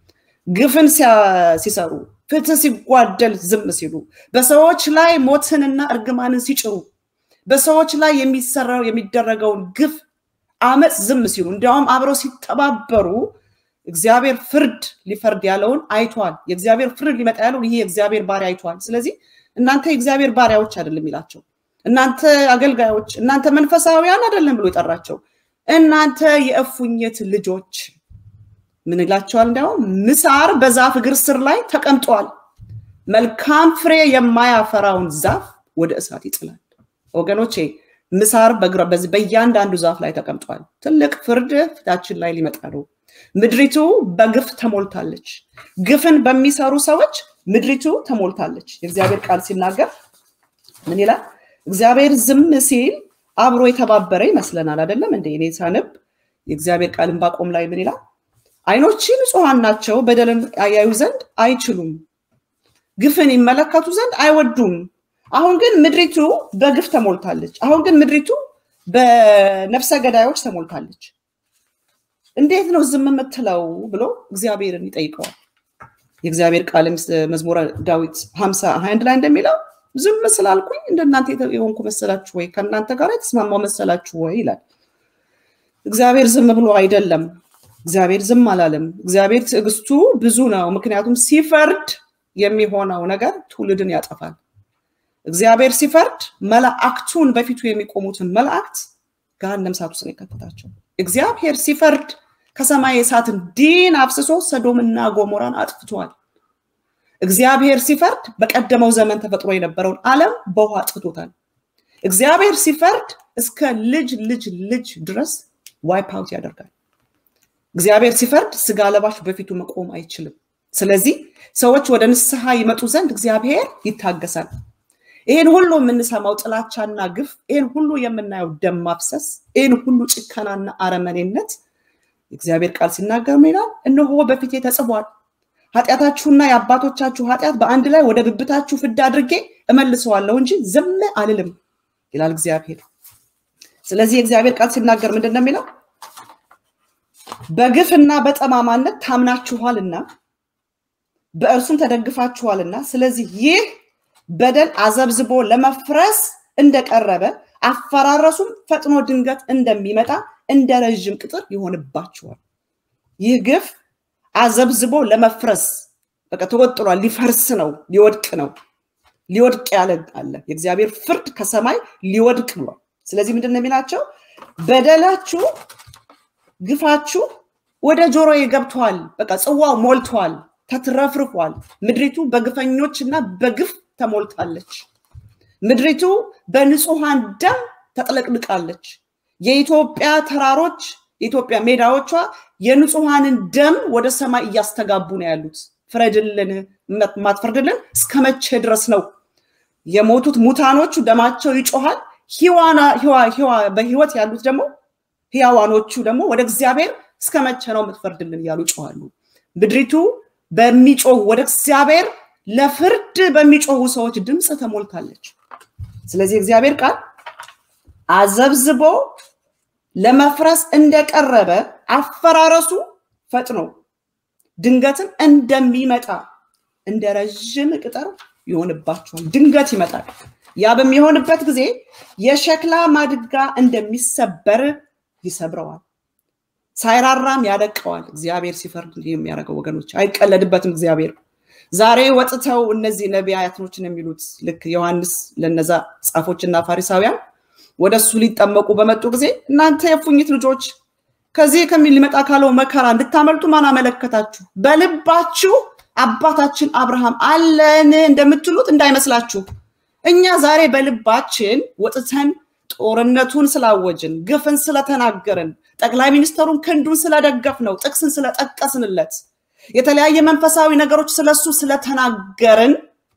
ግፍን ሲሰሩ፣ ፍትህ ሲጓደል ዝም ሲሉ፣ በሰዎች ላይ ሞትንና እርግማንን ሲጭሩ፣ በሰዎች ላይ የሚሰራው የሚደረገውን ግፍ አመፅ ዝም ሲሉ፣ እንዲያውም አብረው ሲተባበሩ እግዚአብሔር ፍርድ ሊፈርድ ያለውን አይቷል። የእግዚአብሔር ፍርድ ሊመጣ ያለውን ይሄ የእግዚአብሔር ባሪያ አይቷል። ስለዚህ እናንተ የእግዚአብሔር ባሪያዎች አይደለም ይላቸው እናንተ አገልጋዮች፣ እናንተ መንፈሳዊያን አይደለም ብሎ የጠራቸው እናንተ የእፉኝት ልጆች ምን ይላቸዋል? እንዲያውም ምሳር በዛፍ እግር ስር ላይ ተቀምጧል፣ መልካም ፍሬ የማያፈራውን ዛፍ ወደ እሳት ይጥላል። ወገኖቼ ምሳር በእያንዳንዱ ዛፍ ላይ ተቀምጧል። ትልቅ ፍርድ ፊታችን ላይ ሊመጣ ነው። ምድሪቱ በግፍ ተሞልታለች። ግፍን በሚሰሩ ሰዎች ምድሪቱ ተሞልታለች። የእግዚአብሔር ቃል ሲናገር ምን ይላል? እግዚአብሔር ዝም ሲል አብሮ የተባበረ ይመስለናል። አይደለም እንደ እኔ ሳነብ የእግዚአብሔር ቃል ዕንባቆም ላይ ምን ይላል? ዓይኖች ንጹሐን ናቸው፣ በደልን ያዩ ዘንድ አይችሉም፣ ግፍን ይመለከቱ ዘንድ አይወዱም። አሁን ግን ምድሪቱ በግፍ ተሞልታለች። አሁን ግን ምድሪቱ በነፍሰ ገዳዮች ተሞልታለች። እንዴት ነው ዝም የምትለው ብሎ እግዚአብሔርን ይጠይቀዋል። የእግዚአብሔር ቃል መዝሙረ ዳዊት ሀምሳ ሀያ አንድ ላይ እንደሚለው ዝም ስላልኩኝ እንደናንተ የሆንኩ መሰላችሁ ወይ? ከእናንተ ጋር የተስማማው መሰላችሁ ወይ ይላል። እግዚአብሔር ዝም ብሎ አይደለም። እግዚአብሔር ዝም አላለም። እግዚአብሔር ትዕግስቱ ብዙ ነው። ምክንያቱም ሲፈርድ የሚሆነው ነገር ትውልድን ያጠፋል። እግዚአብሔር ሲፈርድ መላእክቱን በፊቱ የሚቆሙትን መላእክት ገሃነመ እሳት ውስጥ ነው የከተታቸው። እግዚአብሔር ሲፈርድ ከሰማይ የእሳትን ዲን አፍስሶ ሰዶምና ጎሞራን አጥፍቷል። እግዚአብሔር ሲፈርድ በቀደመው ዘመን ተፈጥሮ የነበረውን ዓለም በውሃ አጥፍቶታል። እግዚአብሔር ሲፈርድ እስከ ልጅ ልጅ ልጅ ድረስ ዋይፕ አውት ያደርጋል። እግዚአብሔር ሲፈርድ ስጋ ለባሽ በፊቱ መቆም አይችልም። ስለዚህ ሰዎች ወደ ንስሐ ይመጡ ዘንድ እግዚአብሔር ይታገሳል። ይህን ሁሉ የምንሰማው ጥላቻና ግፍ፣ ይህን ሁሉ የምናየው ደም ማፍሰስ፣ ይህን ሁሉ ጭከናና አረመኔነት እግዚአብሔር ቃል ሲናገር ምን ይላል? እነሆ በፊቴ ተጽፏል ኃጢአታችሁና የአባቶቻችሁ ኃጢአት በአንድ ላይ ወደ ብብታችሁ ፍዳ አድርጌ እመልሰዋለሁ እንጂ ዝም አልልም ይላል እግዚአብሔር። ስለዚህ የእግዚአብሔር ቃል ሲናገር ምንድን ነው የሚለው? በግፍና በጠማማነት ታምናችኋልና በእርሱም ተደግፋችኋልና፣ ስለዚህ ይህ በደል አዘብዝቦ ለመፍረስ እንደቀረበ አፈራረሱም ፈጥኖ ድንገት እንደሚመጣ እንደ ረዥም ቅጥር ይሆንባችኋል። ይህ ግፍ አዘብዝቦ ለመፍረስ በቃ ተወጥሯል። ሊፈርስ ነው፣ ሊወድቅ ነው። ሊወድቅ ያለ አለ። የእግዚአብሔር ፍርድ ከሰማይ ሊወድቅ ብሏል። ስለዚህ ምንድን ነው የሚላቸው? በደላችሁ ግፋችሁ ወደ ጆሮዬ ገብቷል። በቃ ጽዋው ሞልቷል፣ ተትረፍርፏል። ምድሪቱ በግፈኞች እና በግፍ ተሞልታለች። ምድሪቱ በንጹሐን ደም ተጥለቅልቃለች። የኢትዮጵያ ተራሮች፣ የኢትዮጵያ ሜዳዎቿ የንጹሐንን ደም ወደ ሰማይ እያስተጋቡ ነው ያሉት። ፍረድልን፣ ማትፈርድልን እስከ መቼ ድረስ ነው? የሞቱት ሙታኖቹ ደማቸው ይጮሃል። በህይወት ያሉት ደግሞ ህያዋኖቹ ደግሞ ወደ እግዚአብሔር እስከ መቼ ነው የምትፈርድልን እያሉ ይጮሃሉ። ምድሪቱ በሚጮሁ ወደ እግዚአብሔር ለፍርድ በሚጮሁ ሰዎች ድምፅ ተሞልታለች። ስለዚህ እግዚአብሔር ቃል አዘብዝቦ ለመፍረስ እንደቀረበ አፈራረሱ ፈጥኖ ድንገትም እንደሚመጣ እንደ ረዥም ቅጠር ይሆንባቸዋል። ድንገት ይመጣል። ያ በሚሆንበት ጊዜ የሸክላ ማድጋ እንደሚሰበር ይሰብረዋል፣ ሳይራራም ያደቀዋል። እግዚአብሔር ሲፈርድ እንዲህ የሚያደርገው ወገኖች፣ አይቀለድበትም እግዚአብሔር። ዛሬ ወጥተው እነዚህ ነቢያቶችን የሚሉት ልክ ዮሐንስ ለነዛ ጻፎችና ፋሪሳውያን ወደ እሱ ሊጠመቁ በመጡ ጊዜ እናንተ የፉኝት ልጆች ከዚህ ከሚል ሊመጣ ካለው መከራ እንድታመልጡ ማን አመለከታችሁ? በልባችሁ አባታችን አብርሃም አለን እንደምትሉት እንዳይመስላችሁ። እኛ ዛሬ በልባችን ወጥተን ጦርነቱን ስላወጅን፣ ግፍን ስለተናገርን፣ ጠቅላይ ሚኒስትሩን ክንዱን ስለደገፍ ነው፣ ጥቅስን ስለጠቀስንለት፣ የተለያየ መንፈሳዊ ነገሮች ስለሱ ስለተናገርን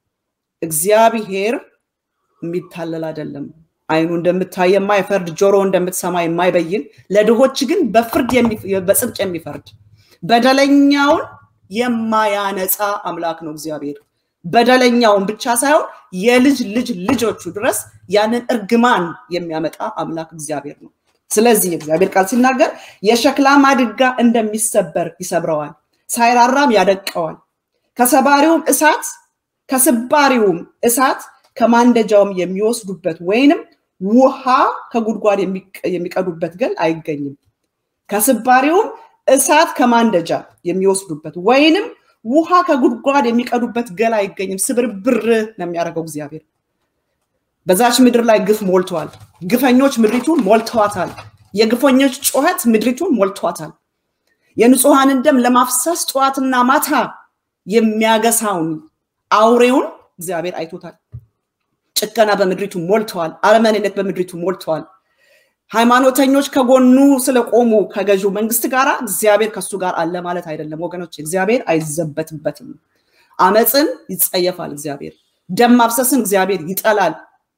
እግዚአብሔር የሚታለል አይደለም። አይኑ እንደምታይ የማይፈርድ ጆሮ እንደምትሰማ የማይበይን ለድሆች ግን በፍርድ በጽድቅ የሚፈርድ በደለኛውን የማያነጻ አምላክ ነው እግዚአብሔር። በደለኛውን ብቻ ሳይሆን የልጅ ልጅ ልጆቹ ድረስ ያንን እርግማን የሚያመጣ አምላክ እግዚአብሔር ነው። ስለዚህ እግዚአብሔር ቃል ሲናገር የሸክላ ማድጋ እንደሚሰበር ይሰብረዋል፣ ሳይራራም ያደቀዋል። ከሰባሪውም እሳት ከስባሪውም እሳት ከማንደጃውም የሚወስዱበት ወይንም ውሃ ከጉድጓድ የሚቀዱበት ገል አይገኝም። ከስባሪውም እሳት ከማንደጃ የሚወስዱበት ወይንም ውሃ ከጉድጓድ የሚቀዱበት ገል አይገኝም። ስብርብር ነው የሚያደርገው እግዚአብሔር። በዛች ምድር ላይ ግፍ ሞልተዋል። ግፈኞች ምድሪቱን ሞልተዋታል። የግፈኞች ጩኸት ምድሪቱን ሞልተዋታል። የንጹሐንን ደም ለማፍሰስ ጠዋትና ማታ የሚያገሳውን አውሬውን እግዚአብሔር አይቶታል። ጭከና በምድሪቱ ሞልተዋል። አረመኔነት በምድሪቱ ሞልተዋል። ሃይማኖተኞች ከጎኑ ስለቆሙ ከገዢው መንግስት ጋር እግዚአብሔር ከሱ ጋር አለ ማለት አይደለም ወገኖች። እግዚአብሔር አይዘበትበትም። አመፅን ይጸየፋል እግዚአብሔር። ደም ማፍሰስን እግዚአብሔር ይጠላል።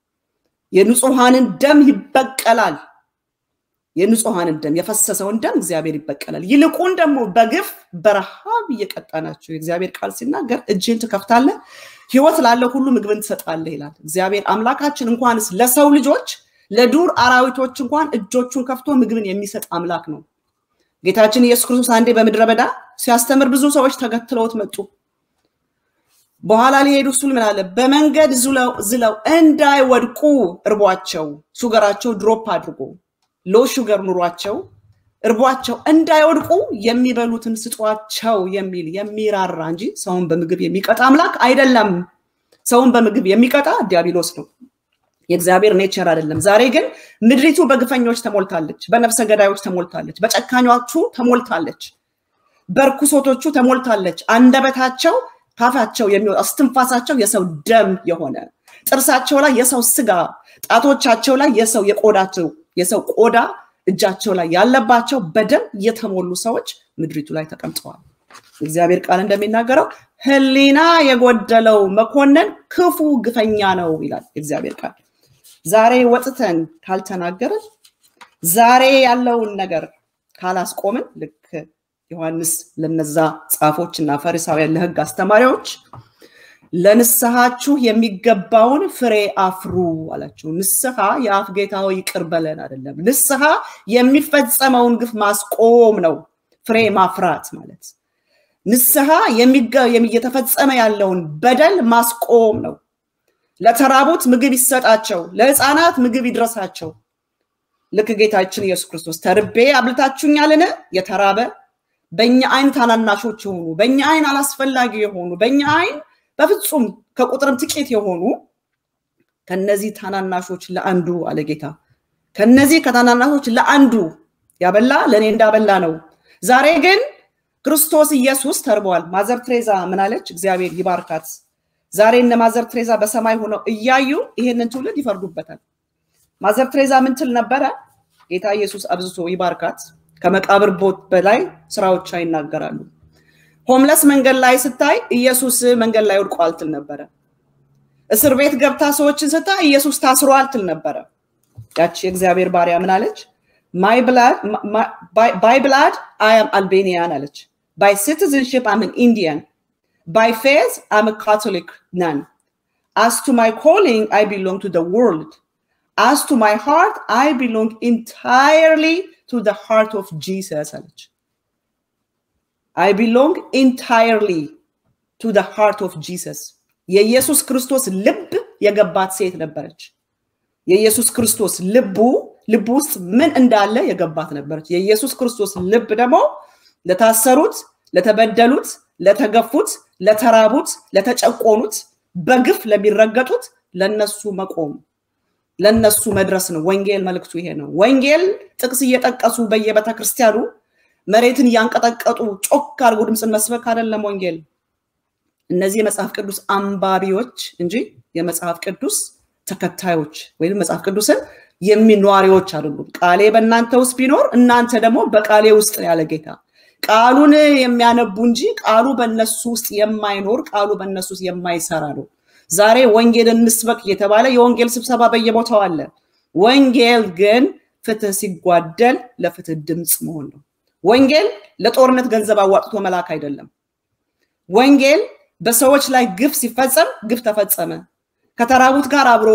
የንጹሐንን ደም ይበቀላል። የንጹሐንን ደም የፈሰሰውን ደም እግዚአብሔር ይበቀላል። ይልቁን ደግሞ በግፍ በረሃብ እየቀጣናቸው የእግዚአብሔር ቃል ሲናገር እጅህን ትከፍታለህ፣ ህይወት ላለው ሁሉ ምግብን ትሰጣለህ ይላል እግዚአብሔር አምላካችን። እንኳንስ ለሰው ልጆች ለዱር አራዊቶች እንኳን እጆቹን ከፍቶ ምግብን የሚሰጥ አምላክ ነው። ጌታችን ኢየሱስ ክርስቶስ አንዴ በምድረ በዳ ሲያስተምር ብዙ ሰዎች ተከትለውት መጡ። በኋላ ሊሄዱ እሱ ምን አለ? በመንገድ ዝለው እንዳይወድቁ እርቧቸው፣ ሹገራቸው ድሮፕ አድርጎ ሎ ሹገር ኑሯቸው እርቧቸው እንዳይወድቁ የሚበሉትን ስጧቸው የሚል የሚራራ እንጂ ሰውን በምግብ የሚቀጣ አምላክ አይደለም። ሰውን በምግብ የሚቀጣ ዲያብሎስ ነው። የእግዚአብሔር ኔቸር አይደለም። ዛሬ ግን ምድሪቱ በግፈኞች ተሞልታለች፣ በነፍሰ ገዳዮች ተሞልታለች፣ በጨካኞቹ ተሞልታለች፣ በርኩሶቶቹ ተሞልታለች። አንደበታቸው ካፋቸው የሚወጣ እስትንፋሳቸው የሰው ደም የሆነ ጥርሳቸው ላይ የሰው ስጋ፣ ጣቶቻቸው ላይ የሰው የቆዳቸው የሰው ቆዳ እጃቸው ላይ ያለባቸው በደም የተሞሉ ሰዎች ምድሪቱ ላይ ተቀምጠዋል። እግዚአብሔር ቃል እንደሚናገረው ሕሊና የጎደለው መኮንን ክፉ ግፈኛ ነው ይላል እግዚአብሔር ቃል። ዛሬ ወጥተን ካልተናገርን፣ ዛሬ ያለውን ነገር ካላስቆምን፣ ልክ ዮሐንስ ለነዛ ጻፎች እና ፈሪሳውያን ለሕግ አስተማሪዎች ለንስሐችሁ የሚገባውን ፍሬ አፍሩ አላቸው። ንስሐ የአፍ ጌታው ይቅር በለን አይደለም። ንስሐ የሚፈጸመውን ግፍ ማስቆም ነው። ፍሬ ማፍራት ማለት ንስሐ እየተፈጸመ ያለውን በደል ማስቆም ነው። ለተራቡት ምግብ ይሰጣቸው፣ ለህፃናት ምግብ ይድረሳቸው። ልክ ጌታችን ኢየሱስ ክርስቶስ ተርቤ አብልታችሁኛልን? የተራበ በእኛ አይን ታናናሾች የሆኑ በእኛ አይን አላስፈላጊ የሆኑ በእኛ አይን በፍጹም ከቁጥርም ጥቂት የሆኑ ከነዚህ ታናናሾች ለአንዱ አለ ጌታ ከነዚህ ከታናናሾች ለአንዱ ያበላ ለእኔ እንዳበላ ነው። ዛሬ ግን ክርስቶስ ኢየሱስ ተርቧል። ማዘር ትሬዛ ምን አለች? እግዚአብሔር ይባርካት። ዛሬ እነ ማዘር ትሬዛ በሰማይ ሆነው እያዩ ይሄንን ትውልድ ይፈርዱበታል። ማዘር ትሬዛ ምን ትል ነበረ? ጌታ ኢየሱስ አብዝቶ ይባርካት። ከመቃብር ቦት በላይ ስራዎቿ ይናገራሉ። ሆምለስ መንገድ ላይ ስታይ ኢየሱስ መንገድ ላይ ወድቋል ትል ነበረ። እስር ቤት ገብታ ሰዎችን ስታይ ኢየሱስ ታስሯል ትል ነበረ። ያቺ የእግዚአብሔር ባሪያ ምን አለች? ባይ ብላድ አይ አም አልቤኒያን አለች። ባይ ሲቲዝንሽፕ አም ኢንዲያን ባይ ፌዝ አም ካቶሊክ ናን አስ ቱ ማይ ኮሊንግ አይ ቢሎንግ ቱ ወርልድ አስ ቱ ማይ ሃርት አይ ቢሎንግ ኢንታየርሊ ቱ ሃርት ኦፍ ጂሰስ አለች። አይ ቢሎንግ ኢንታየርሊ ቱ ሃርት ኦፍ ጂሰስ የኢየሱስ ክርስቶስ ልብ የገባት ሴት ነበረች። የኢየሱስ ክርስቶስ ልቡ ልብ ውስጥ ምን እንዳለ የገባት ነበረች። የኢየሱስ ክርስቶስ ልብ ደግሞ ለታሰሩት፣ ለተበደሉት፣ ለተገፉት፣ ለተራቡት፣ ለተጨቆኑት፣ በግፍ ለሚረገጡት ለነሱ መቆም ለነሱ መድረስ ነው። ወንጌል መልእክቱ ይሄ ነው። ወንጌል ጥቅስ እየጠቀሱ በየቤተ ክርስቲያኑ መሬትን እያንቀጠቀጡ ጮክ አድርጎ ድምፅን መስበክ አይደለም ወንጌል። እነዚህ የመጽሐፍ ቅዱስ አንባቢዎች እንጂ የመጽሐፍ ቅዱስ ተከታዮች ወይም መጽሐፍ ቅዱስን የሚኗሪዎች አይደሉም። ቃሌ በእናንተ ውስጥ ቢኖር እናንተ ደግሞ በቃሌ ውስጥ ያለ ጌታ ቃሉን የሚያነቡ እንጂ ቃሉ በእነሱ ውስጥ የማይኖር ቃሉ በእነሱ ውስጥ የማይሰራ ነው። ዛሬ ወንጌል እንስበክ እየተባለ የወንጌል ስብሰባ በየቦታው አለ። ወንጌል ግን ፍትህ ሲጓደል ለፍትህ ድምፅ መሆን ነው። ወንጌል ለጦርነት ገንዘብ አዋጥቶ መላክ አይደለም። ወንጌል በሰዎች ላይ ግፍ ሲፈጸም ግፍ ተፈጸመ፣ ከተራቡት ጋር አብሮ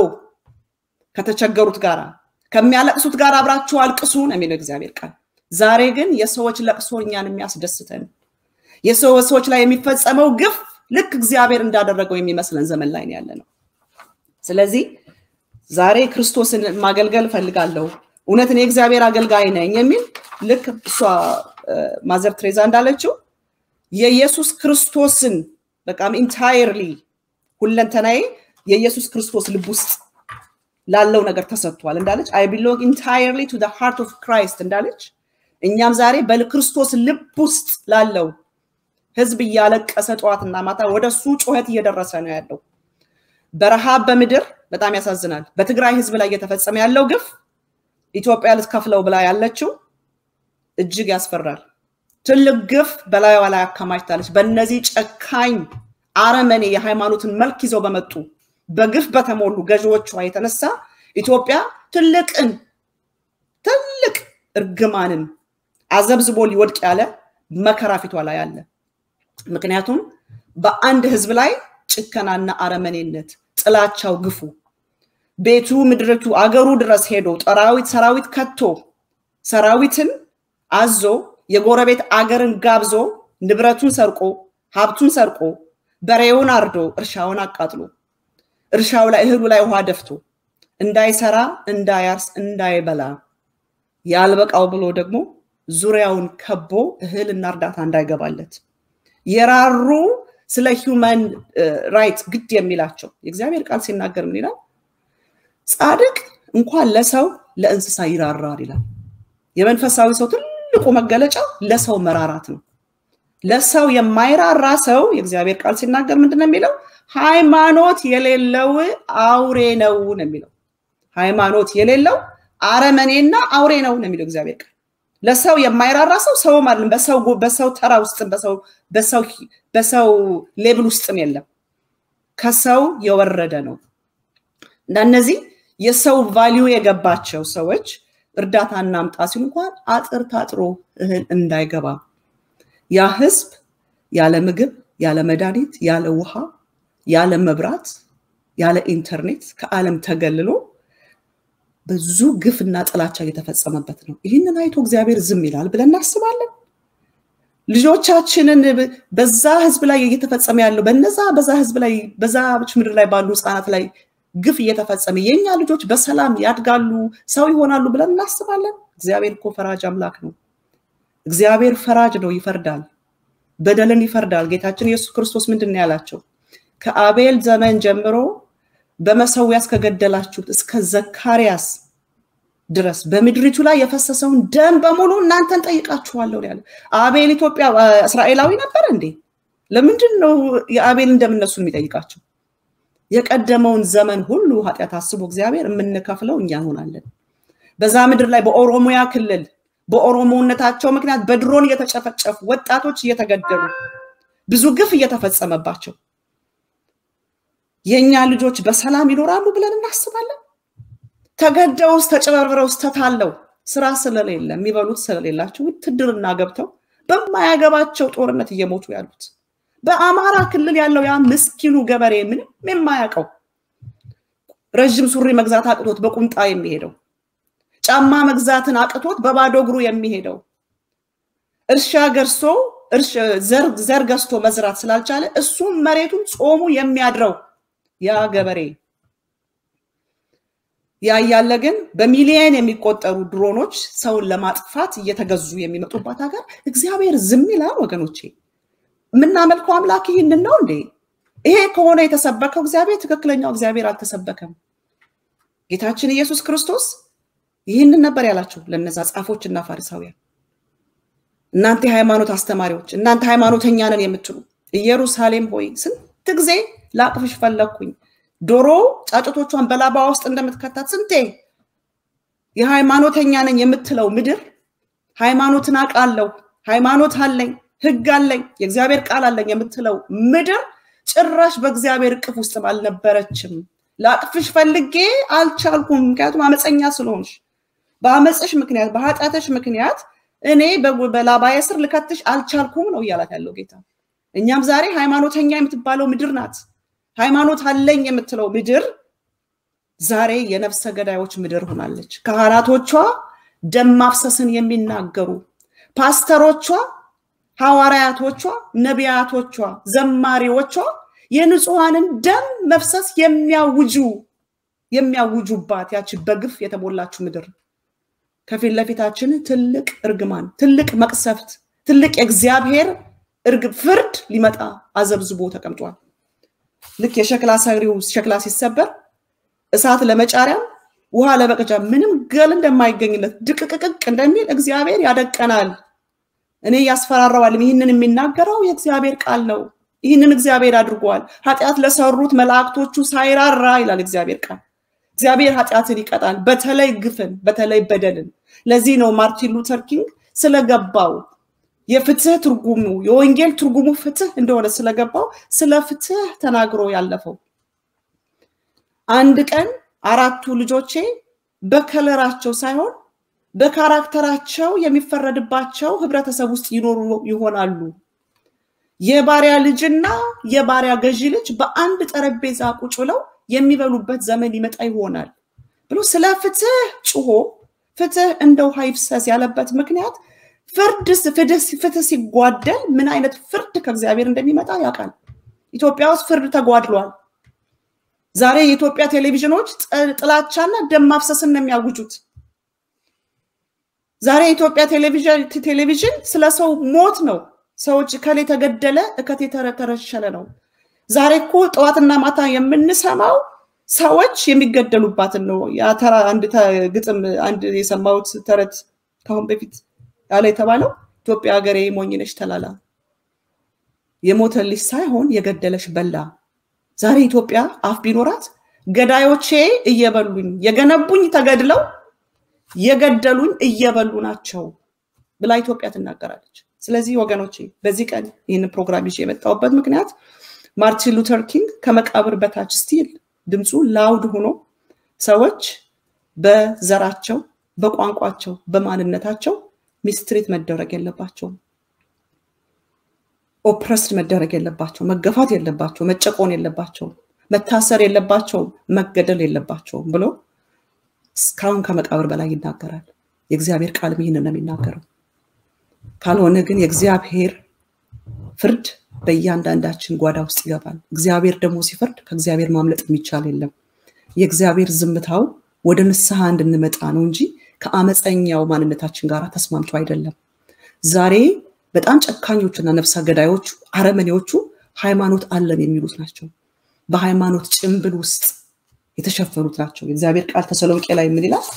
ከተቸገሩት ጋር ከሚያለቅሱት ጋር አብራችሁ አልቅሱ ነው የሚለው እግዚአብሔር ቃል። ዛሬ ግን የሰዎች ለቅሶ እኛን የሚያስደስተን የሰዎች ላይ የሚፈጸመው ግፍ ልክ እግዚአብሔር እንዳደረገው የሚመስለን ዘመን ላይ ያለ ነው። ስለዚህ ዛሬ ክርስቶስን ማገልገል እፈልጋለሁ፣ እውነት እኔ እግዚአብሔር አገልጋይ ነኝ የሚል ልክ እሷ ማዘር ትሬዛ እንዳለችው የኢየሱስ ክርስቶስን በቃም ኢንታይርሊ ሁለንተናዬ የኢየሱስ ክርስቶስ ልብ ውስጥ ላለው ነገር ተሰጥቷል እንዳለች አይ ቢሎንግ ኢንታይርሊ ቱ ሃርት ኦፍ ክራይስት እንዳለች እኛም ዛሬ በክርስቶስ ልብ ውስጥ ላለው ህዝብ እያለቀሰ ጠዋትና ማታ ወደ እሱ ጩኸት እየደረሰ ነው ያለው። በረሃብ በምድር በጣም ያሳዝናል። በትግራይ ህዝብ ላይ እየተፈጸመ ያለው ግፍ ኢትዮጵያ ልትከፍለው ብላ ያለችው እጅግ ያስፈራል። ትልቅ ግፍ በላይዋ ላይ አከማችታለች። በእነዚህ ጨካኝ አረመኔ የሃይማኖትን መልክ ይዘው በመጡ በግፍ በተሞሉ ገዢዎቿ የተነሳ ኢትዮጵያ ትልቅን ትልቅ እርግማንን አዘብዝቦ ሊወድቅ ያለ መከራ ፊቷ ላይ አለ። ምክንያቱም በአንድ ህዝብ ላይ ጭከናና አረመኔነት፣ ጥላቻው፣ ግፉ ቤቱ ምድርቱ አገሩ ድረስ ሄዶ ጠራዊት ሰራዊት ከቶ ሰራዊትን አዞ የጎረቤት አገርን ጋብዞ ንብረቱን ሰርቆ ሀብቱን ሰርቆ በሬውን አርዶ እርሻውን አቃጥሎ እርሻው ላይ እህሉ ላይ ውሃ ደፍቶ እንዳይሰራ እንዳያርስ እንዳይበላ ያልበቃው ብሎ ደግሞ ዙሪያውን ከቦ እህልና እርዳታ እንዳይገባለት የራሩ ስለ ሂውማን ራይት ግድ የሚላቸው የእግዚአብሔር ቃል ሲናገር ምን ይላል? ጻድቅ እንኳን ለሰው ለእንስሳ ይራራል ይላል። የመንፈሳዊ ሰው ትልቁ መገለጫ ለሰው መራራት ነው። ለሰው የማይራራ ሰው የእግዚአብሔር ቃል ሲናገር ምንድን ነው የሚለው? ሃይማኖት የሌለው አውሬ ነው ነው የሚለው። ሃይማኖት የሌለው አረመኔና አውሬ ነው ነው የሚለው እግዚአብሔር ቃል። ለሰው የማይራራ ሰው ሰው ማለት በሰው በሰው ተራ ውስጥም በሰው በሰው በሰው ሌብል ውስጥም የለም። ከሰው የወረደ ነው እና እነዚህ የሰው ቫሊዩ የገባቸው ሰዎች እርዳታ እናምጣ ሲሉ እንኳን አጥር ታጥሮ እህል እንዳይገባ ያ ህዝብ ያለ ምግብ፣ ያለ መድኃኒት፣ ያለ ውሃ፣ ያለ መብራት፣ ያለ ኢንተርኔት ከዓለም ተገልሎ ብዙ ግፍና ጥላቻ እየተፈጸመበት ነው። ይህንን አይቶ እግዚአብሔር ዝም ይላል ብለን እናስባለን? ልጆቻችንን በዛ ህዝብ ላይ እየተፈጸመ ያለው በነዛ በዛ ህዝብ ላይ በዛች ምድር ላይ ባሉ ህፃናት ላይ ግፍ እየተፈጸመ የኛ ልጆች በሰላም ያድጋሉ፣ ሰው ይሆናሉ ብለን እናስባለን? እግዚአብሔር እኮ ፈራጅ አምላክ ነው። እግዚአብሔር ፈራጅ ነው፣ ይፈርዳል፣ በደልን ይፈርዳል። ጌታችን ኢየሱስ ክርስቶስ ምንድን ነው ያላቸው? ከአቤል ዘመን ጀምሮ በመሰዊያ እስከገደላችሁት እስከ ዘካርያስ ድረስ በምድሪቱ ላይ የፈሰሰውን ደም በሙሉ እናንተን ጠይቃችኋለሁ ያለ አቤል ኢትዮጵያ እስራኤላዊ ነበር እንዴ? ለምንድን ነው የአቤልን ደም እነሱ የሚጠይቃቸው? የቀደመውን ዘመን ሁሉ ኃጢአት አስቦ እግዚአብሔር የምንከፍለው እኛ እንሆናለን። በዛ ምድር ላይ በኦሮሚያ ክልል በኦሮሞነታቸው ምክንያት በድሮን እየተጨፈጨፉ ወጣቶች እየተገደሉ ብዙ ግፍ እየተፈጸመባቸው የእኛ ልጆች በሰላም ይኖራሉ ብለን እናስባለን? ተገደውስ ተጨበርብረውስ ተታለው ስራ ስለሌለ የሚበሉት ስለሌላቸው ውትድርና ገብተው በማያገባቸው ጦርነት እየሞቱ ያሉት በአማራ ክልል ያለው ያ ምስኪኑ ገበሬ ምንም የማያውቀው ረዥም ሱሪ መግዛት አቅቶት በቁምጣ የሚሄደው ጫማ መግዛትን አቅቶት በባዶ እግሩ የሚሄደው እርሻ ገርሶ ዘር ገዝቶ መዝራት ስላልቻለ እሱም መሬቱን ጾሙ የሚያድረው ያ ገበሬ ያ እያለ ግን በሚሊየን የሚቆጠሩ ድሮኖች ሰውን ለማጥፋት እየተገዙ የሚመጡባት ሀገር እግዚአብሔር ዝም ይላል ወገኖቼ። የምናመልከው አምላክ ይህንን ነው እንዴ? ይሄ ከሆነ የተሰበከው እግዚአብሔር ትክክለኛው እግዚአብሔር አልተሰበከም። ጌታችን ኢየሱስ ክርስቶስ ይህንን ነበር ያላቸው ለነዛ ጻፎች እና ፋሪሳውያን፣ እናንተ የሃይማኖት አስተማሪዎች፣ እናንተ ሃይማኖተኛ ነን የምትሉ ኢየሩሳሌም ሆይ ስንት ጊዜ ላቅፍሽ ፈለግኩኝ ዶሮ ጫጩቶቿን በላባ ውስጥ እንደምትከታት ስንቴ የሃይማኖተኛ ነኝ የምትለው ምድር ሃይማኖትን አውቃለሁ፣ ሃይማኖት አለኝ፣ ህግ አለኝ፣ የእግዚአብሔር ቃል አለኝ የምትለው ምድር ጭራሽ በእግዚአብሔር እቅፍ ውስጥ አልነበረችም። ላቅፍሽ ፈልጌ አልቻልኩም፣ ምክንያቱም አመፀኛ ስለሆንሽ፣ በአመፅሽ ምክንያት በኃጢአትሽ ምክንያት እኔ በላባዬ ስር ልከትሽ አልቻልኩም ነው እያላት ያለው ጌታ። እኛም ዛሬ ሃይማኖተኛ የምትባለው ምድር ናት። ሃይማኖት አለኝ የምትለው ምድር ዛሬ የነፍሰ ገዳዮች ምድር ሆናለች። ካህናቶቿ ደም ማፍሰስን የሚናገሩ ፓስተሮቿ፣ ሐዋርያቶቿ፣ ነቢያቶቿ፣ ዘማሪዎቿ የንጹሐንን ደም መፍሰስ የሚያውጁ የሚያውጁባት ያቺ በግፍ የተሞላችው ምድር ከፊት ለፊታችን ትልቅ እርግማን፣ ትልቅ መቅሰፍት፣ ትልቅ የእግዚአብሔር እርግብ ፍርድ ሊመጣ አዘብዝቦ ተቀምጧል። ልክ የሸክላ ሰሪው ሸክላ ሲሰበር እሳት ለመጫሪያ ውሃ ለመቅጃ ምንም ገል እንደማይገኝለት ድቅቅቅቅ እንደሚል እግዚአብሔር ያደቀናል። እኔ ያስፈራረዋልም። ይህንን የሚናገረው የእግዚአብሔር ቃል ነው። ይህንን እግዚአብሔር አድርጓል። ኃጢአት ለሰሩት መላእክቶቹ ሳይራራ ይላል እግዚአብሔር ቃል። እግዚአብሔር ኃጢአትን ይቀጣል፣ በተለይ ግፍን፣ በተለይ በደልን። ለዚህ ነው ማርቲን ሉተር ኪንግ ስለገባው የፍትህ ትርጉሙ የወንጌል ትርጉሙ ፍትህ እንደሆነ ስለገባው ስለ ፍትህ ተናግሮ ያለፈው። አንድ ቀን አራቱ ልጆቼ በከለራቸው ሳይሆን በካራክተራቸው የሚፈረድባቸው ህብረተሰብ ውስጥ ይኖሩ ይሆናሉ። የባሪያ ልጅና የባሪያ ገዢ ልጅ በአንድ ጠረጴዛ ቁጭ ብለው የሚበሉበት ዘመን ይመጣ ይሆናል ብሎ ስለ ፍትህ ጭሆ ፍትህ እንደ ውሃ ይፍሰስ ያለበት ምክንያት ፍርድ ፍትህ ሲጓደል ምን አይነት ፍርድ ከእግዚአብሔር እንደሚመጣ ያውቃል። ኢትዮጵያ ውስጥ ፍርድ ተጓድሏል። ዛሬ የኢትዮጵያ ቴሌቪዥኖች ጥላቻና ደም ማፍሰስን ነው የሚያውጁት። ዛሬ የኢትዮጵያ ቴሌቪዥን ስለ ሰው ሞት ነው። ሰዎች እከሌ ተገደለ፣ እከቴ ተረሸነ ነው። ዛሬ እኮ ጠዋትና ማታ የምንሰማው ሰዎች የሚገደሉባትን ነው። ተራ አንድ ግጥም አንድ የሰማሁት ተረት ከአሁን በፊት ያለ የተባለው ኢትዮጵያ ሀገሬ ሞኝነሽ ተላላ የሞተልሽ ሳይሆን የገደለሽ በላ። ዛሬ ኢትዮጵያ አፍ ቢኖራት ገዳዮቼ እየበሉኝ የገነቡኝ ተገድለው የገደሉኝ እየበሉ ናቸው ብላ ኢትዮጵያ ትናገራለች። ስለዚህ ወገኖቼ በዚህ ቀን ይህንን ፕሮግራም ይዤ የመጣሁበት ምክንያት ማርቲን ሉተር ኪንግ ከመቃብር በታች ስቲል ድምፁ ላውድ ሆኖ ሰዎች በዘራቸው፣ በቋንቋቸው፣ በማንነታቸው ሚስትሪት መደረግ የለባቸውም። ኦፕረስድ መደረግ የለባቸው፣ መገፋት የለባቸው፣ መጨቆን የለባቸውም፣ መታሰር የለባቸውም፣ መገደል የለባቸውም ብሎ እስካሁን ከመቃብር በላይ ይናገራል። የእግዚአብሔር ቃልም ይህንን ነው የሚናገረው። ካልሆነ ግን የእግዚአብሔር ፍርድ በእያንዳንዳችን ጓዳ ውስጥ ይገባል። እግዚአብሔር ደግሞ ሲፈርድ ከእግዚአብሔር ማምለጥ የሚቻል የለም። የእግዚአብሔር ዝምታው ወደ ንስሐ እንድንመጣ ነው እንጂ ከአመፀኛው ማንነታችን ጋር ተስማምቶ አይደለም። ዛሬ በጣም ጨካኞችና ነፍሰ ገዳዮቹ አረመኔዎቹ ሃይማኖት አለን የሚሉት ናቸው። በሃይማኖት ጭንብል ውስጥ የተሸፈኑት ናቸው። የእግዚአብሔር ቃል ተሰሎንቄ ላይ ምን ይላል?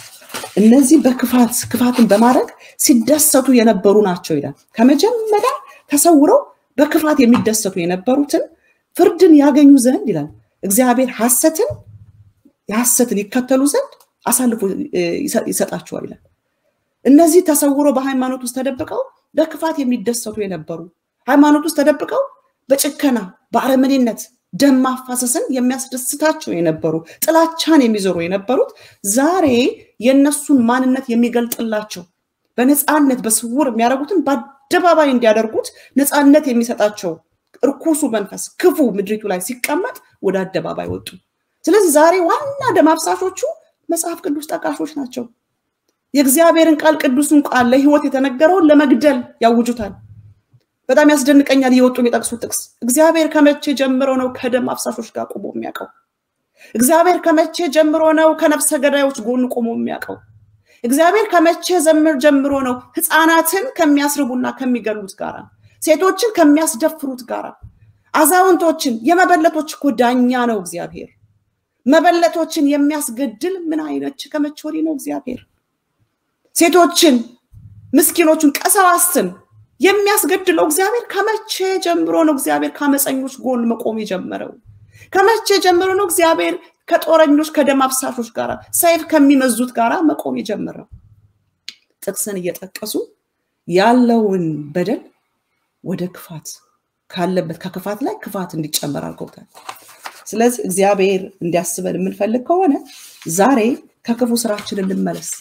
እነዚህ በክፋት ክፋትን በማድረግ ሲደሰቱ የነበሩ ናቸው ይላል። ከመጀመሪያ ተሰውረው በክፋት የሚደሰቱ የነበሩትን ፍርድን ያገኙ ዘንድ ይላል እግዚአብሔር ሐሰትን የሐሰትን ይከተሉ ዘንድ አሳልፎ ይሰጣቸዋል ይላል። እነዚህ ተሰውረው በሃይማኖት ውስጥ ተደብቀው በክፋት የሚደሰቱ የነበሩ ሃይማኖት ውስጥ ተደብቀው በጭከና በአረመኔነት ደም ማፋሰስን የሚያስደስታቸው የነበሩ ጥላቻን የሚዞሩ የነበሩት ዛሬ የእነሱን ማንነት የሚገልጥላቸው በነፃነት በስውር የሚያደርጉትን በአደባባይ እንዲያደርጉት ነፃነት የሚሰጣቸው እርኩሱ መንፈስ ክፉ ምድሪቱ ላይ ሲቀመጥ ወደ አደባባይ ወጡ። ስለዚህ ዛሬ ዋና ደም አፍሳሾቹ መጽሐፍ ቅዱስ ጠቃሾች ናቸው። የእግዚአብሔርን ቃል ቅዱሱን ቃል ለህይወት የተነገረውን ለመግደል ያውጁታል። በጣም ያስደንቀኛል እየወጡ የሚጠቅሱት ጥቅስ እግዚአብሔር ከመቼ ጀምሮ ነው ከደም አፍሳሾች ጋር ቆሞ የሚያውቀው? እግዚአብሔር ከመቼ ጀምሮ ነው ከነፍሰ ገዳዮች ጎን ቆሞ የሚያውቀው? እግዚአብሔር ከመቼ ዘምር ጀምሮ ነው ህፃናትን ከሚያስርቡና ከሚገሉት ጋራ ሴቶችን ከሚያስደፍሩት ጋራ አዛውንቶችን የመበለቶች እኮ ዳኛ ነው እግዚአብሔር። መበለቶችን የሚያስገድል ምን አይነት ከመቼ ወዲህ ነው እግዚአብሔር? ሴቶችን፣ ምስኪኖቹን፣ ቀሰዋስትን የሚያስገድለው እግዚአብሔር ከመቼ ጀምሮ ነው እግዚአብሔር ከአመፀኞች ጎን መቆም የጀመረው? ከመቼ ጀምሮ ነው እግዚአብሔር ከጦረኞች ከደም አፍሳሾች ጋር ሰይፍ ከሚመዙት ጋር መቆም የጀመረው? ጥቅስን እየጠቀሱ ያለውን በደል ወደ ክፋት ካለበት ከክፋት ላይ ክፋት እንዲጨመር አድርገውታል። ስለዚህ እግዚአብሔር እንዲያስበን የምንፈልግ ከሆነ ዛሬ ከክፉ ስራችን እንመለስ።